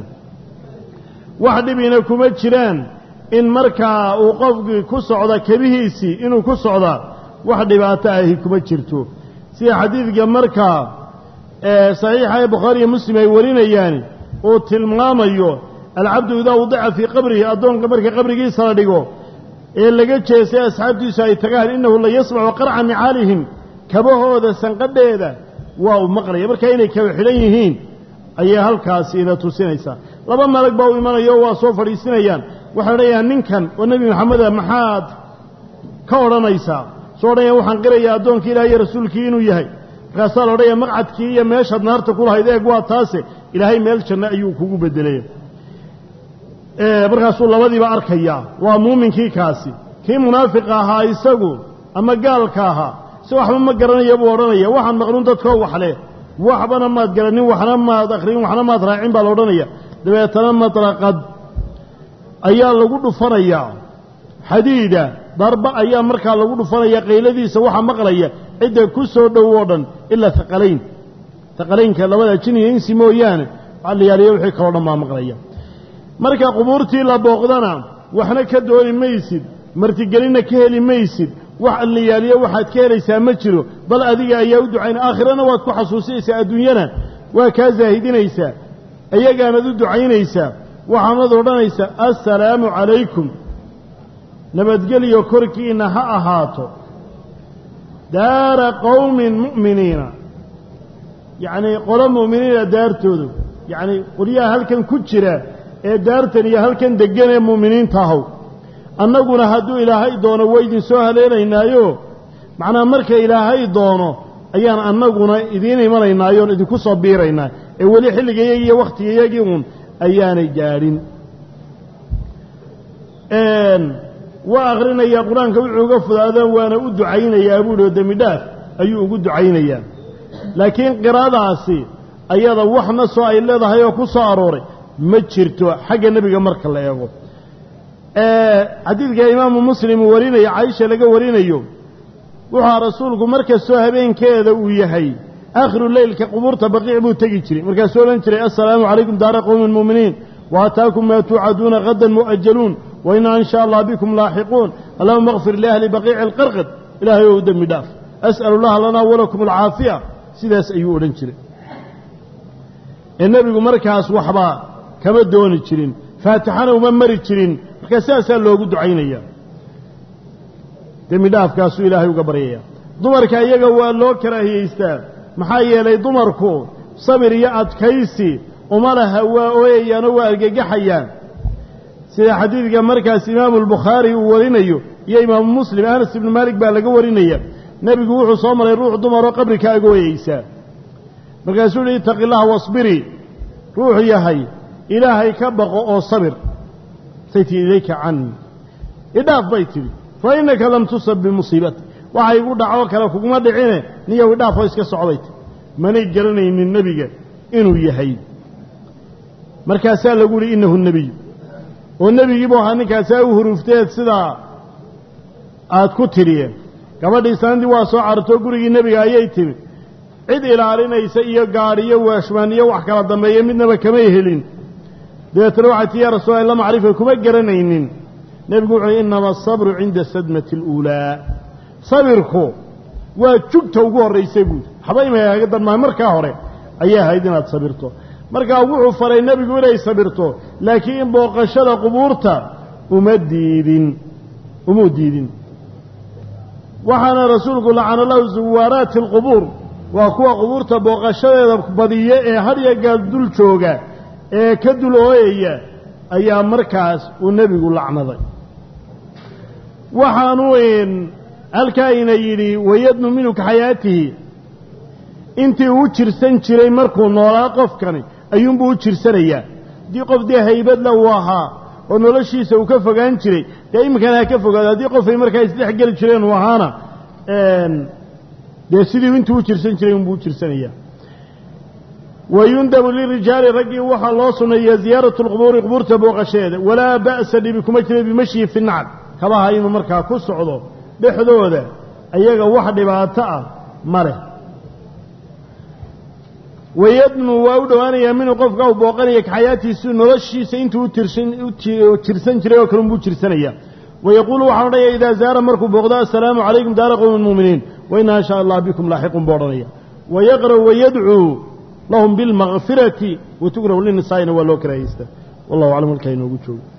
Speaker 1: wax dhibina kuma jiraan in markaa uu qofkii ku socda kebihiisii inuu ku socdaa wax dhibaato ahi kuma jirto sida xadiidka markaa saxiixa ee bukhaari iyo muslim ay warinayaani uu tilmaamayo alcabdu idaa wadica fii qabrihi addoonka marka qabrigiisa la dhigo ee laga jeestay asxaabtiisu ay tagaan innahu la yasmacu qarca nicaalihim kabahooda sanqadheeda waa uu maqlaya markaa inay kaba xidhan yihiin ayay halkaasi ina tusinaysaa laba malag baa u imanayo waa soo fadhiisinayaan waxay odhanayaa ninkan oo nebi maxameda maxaad ka odhanaysaa soo odhanaya waxaan qirayaa addoonkii ilaah iyo rasuulkii inuu yahay markaasaa la odhanaya maqcadkii iyo meeshaad naarta ku lahayd eeg waa taase ilaahay meel janno ayuu kugu beddelaya markaasuu labadiiba arkayaa waa muuminkii kaasi kii munaafiqa ahaa isagu ama gaalka ahaa si waxba ma garanaya buu odhanaya waxaan maqluun dadkoo waxleh waxbana maad garanin waxna maad akhrin waxna maad raacin baa la odhanaya dabeetana madraqad ayaa lagu dhufanayaa xadiida darba ayaa markaa lagu dhufanaya qayladiisa waxaa maqlaya cidda ku soo dhow oo dhan ilaa haqalayn haqalaynka labada jin iyo insi mooyaane waxaa la yaaliya wixii kaloo dhan baa maqlaya marka qubuurtii la booqdana waxna ka dooni maysid martigelinna ka heli maysid wax alliyaaliyo waxaad ka helaysaa ma jiro bal adiga ayaa u ducaynaya aakhirana waad ku xasuusinaysaa adduunyana waa kaa saahidinaysaa ayagaanaad u ducaynaysaa waxaanad odhanaysaa assalaamu calaykum nabadgelyo korkiinna ha ahaato daara qowmin mu'miniina yacnii qolo mu'miniina daartoodu yacnii qolyaha halkan ku jira ee daartan iyo halkan deggan ee mu'miniinta ahow annaguna hadduu ilaahay doono waa idin soo haleelaynaayo macnaa marka ilaahay doono ayaan annaguna idiin imanaynaayoon idinku soo biiraynaa ee weli xilligayagii iyo wakhtigayagii uun ayaanay gaadhin waa akhrinayaa qur-aanka wuxuu uga fudaadaan waana u ducaynayaa buuhi oo dembi dhaaf ayuu ugu ducaynayaa laakiin qiraadaasi ayada wax nasoo ay leedahay oo ku soo arooray ma jirto xagga nebiga marka la eego xadiidka imaamu muslim uu warinayo caaisha laga warinayo wuxua rasuulku mar kastoo habeenkeeda uu yahay aakhiru leylka qubuurta baqiic buu tegi jiray markaasuu odhan jiray assalaamu calaykum daara qowmi muuminiin wa ataakum maa tuucaduuna hadan mu'ajaluun wa inaa in shaa allah bikum laaxiquun allahuma akfir liahli baqiici alqarqad ilaahay ou dembi dhaaf as'alu llaha lanaa walakum alcaafiya sidaas ayuu odhan jiray ee nebigu markaas waxba kama dooni jirin faatixana uma mari jirin markaa sidaasaa loogu ducaynaya dembi dhaafkaasuu ilaahay uga baryaya dumarka iyaga waa loo karaahiyeystaa maxaa yeelay dumarku sabir iyo adkaysi uma laha waa ooyayaanoo waa argagaxayaan sida xadiidka markaas imaamu albukhaari uu warinayo iyo imaamu muslim anas ibnu maalik baa laga warinaya nebigu wuxuu soo maray ruux dumaroo qabri ka agooyeysaa markaasuu yihi itaqi illaha wasbirii ruuxu yahay ilaahay ka baqo oo sabir say tihi ilayka canii idhaaf bay tidhi fa innaka lam tusab bimusiibati waxa igu dhacoo kale kuguma dhicine niyow idhaafoo iska socday ti manay garanaynin nebiga inuu yahay markaasaa lagu yihi innahu nebiy oo nebigiibu ahaa ninkaasaa u huruufteed sidaa aad ku tidhiyeen gabadhii sanadii waa soo carartoo gurigii nebiga ayay timi cid ilaalinaysa iyo gaadh iyo weeshmaan iyo wax kala dambeeya midnaba kamay helin dabeetana waxay tii yaa rasuula la macrifa kuma garanaynin nebigu wuxuu uhi innama asabru cinda sadmati aluulaa sabirku waa jugta ugu horraysay buudi waxba imay kaga darmaa markaa hore ayay ahayd inaad sabirto markaa wuxuu faray nebigu inay sabirto laakiin in booqashada qubuurta uma diidin umuu diidin waxaana rasuulku lacana lahu zuwaaraati alqubuur waa kuwa qubuurta booqashadeeda badiya ee hadya gaal dul jooga ee ka dul ooyaya ayaa markaas uu nebigu lacnaday waxaanuu halkaayna yidhi wayadnu minhu ka xayaatihi intii uu jirsan jiray markuu noolaa qofkani ayuunbuu u jirsanayaa haddii qof dee haybadla uu ahaa oo noloshiisa uu ka fogaan jiray dee iminkana ha ka fogaado haddii qofay markaa isdhex geli jireen uu ahaana dee sidii intuu u jirsan jiray unbuu u jirsanayaa wayundabu lirijaali raggii waxaa loo sunneeyaa ziyaaratu lqubuuri qubuurta booqasheeda walaa ba'sa dhibi kuma jira bimashyi fi nacd kabaha inuu markaa ku socdo dhexdooda ayaga wax dhibaato ah ma leh wayadnu waa u dhowaanayaa minuu qofka u booqanaya kaxayaatiisu noloshiisa intuu u jirsan jiray oo kale unbuu jirsanaya wayaquulu waxaan odhanaya idaa zaara markuu booqdo assalaamu calaykum daara qowmi muuminiin wa inaa in shaa allah bikum laaxiqun buu odhanaya wayaqra'u wayadcuu lahum bilmakfirati watugrahu linisaa'ina waa loo karaahaysta wallahu aclam halkaa inoogu joogo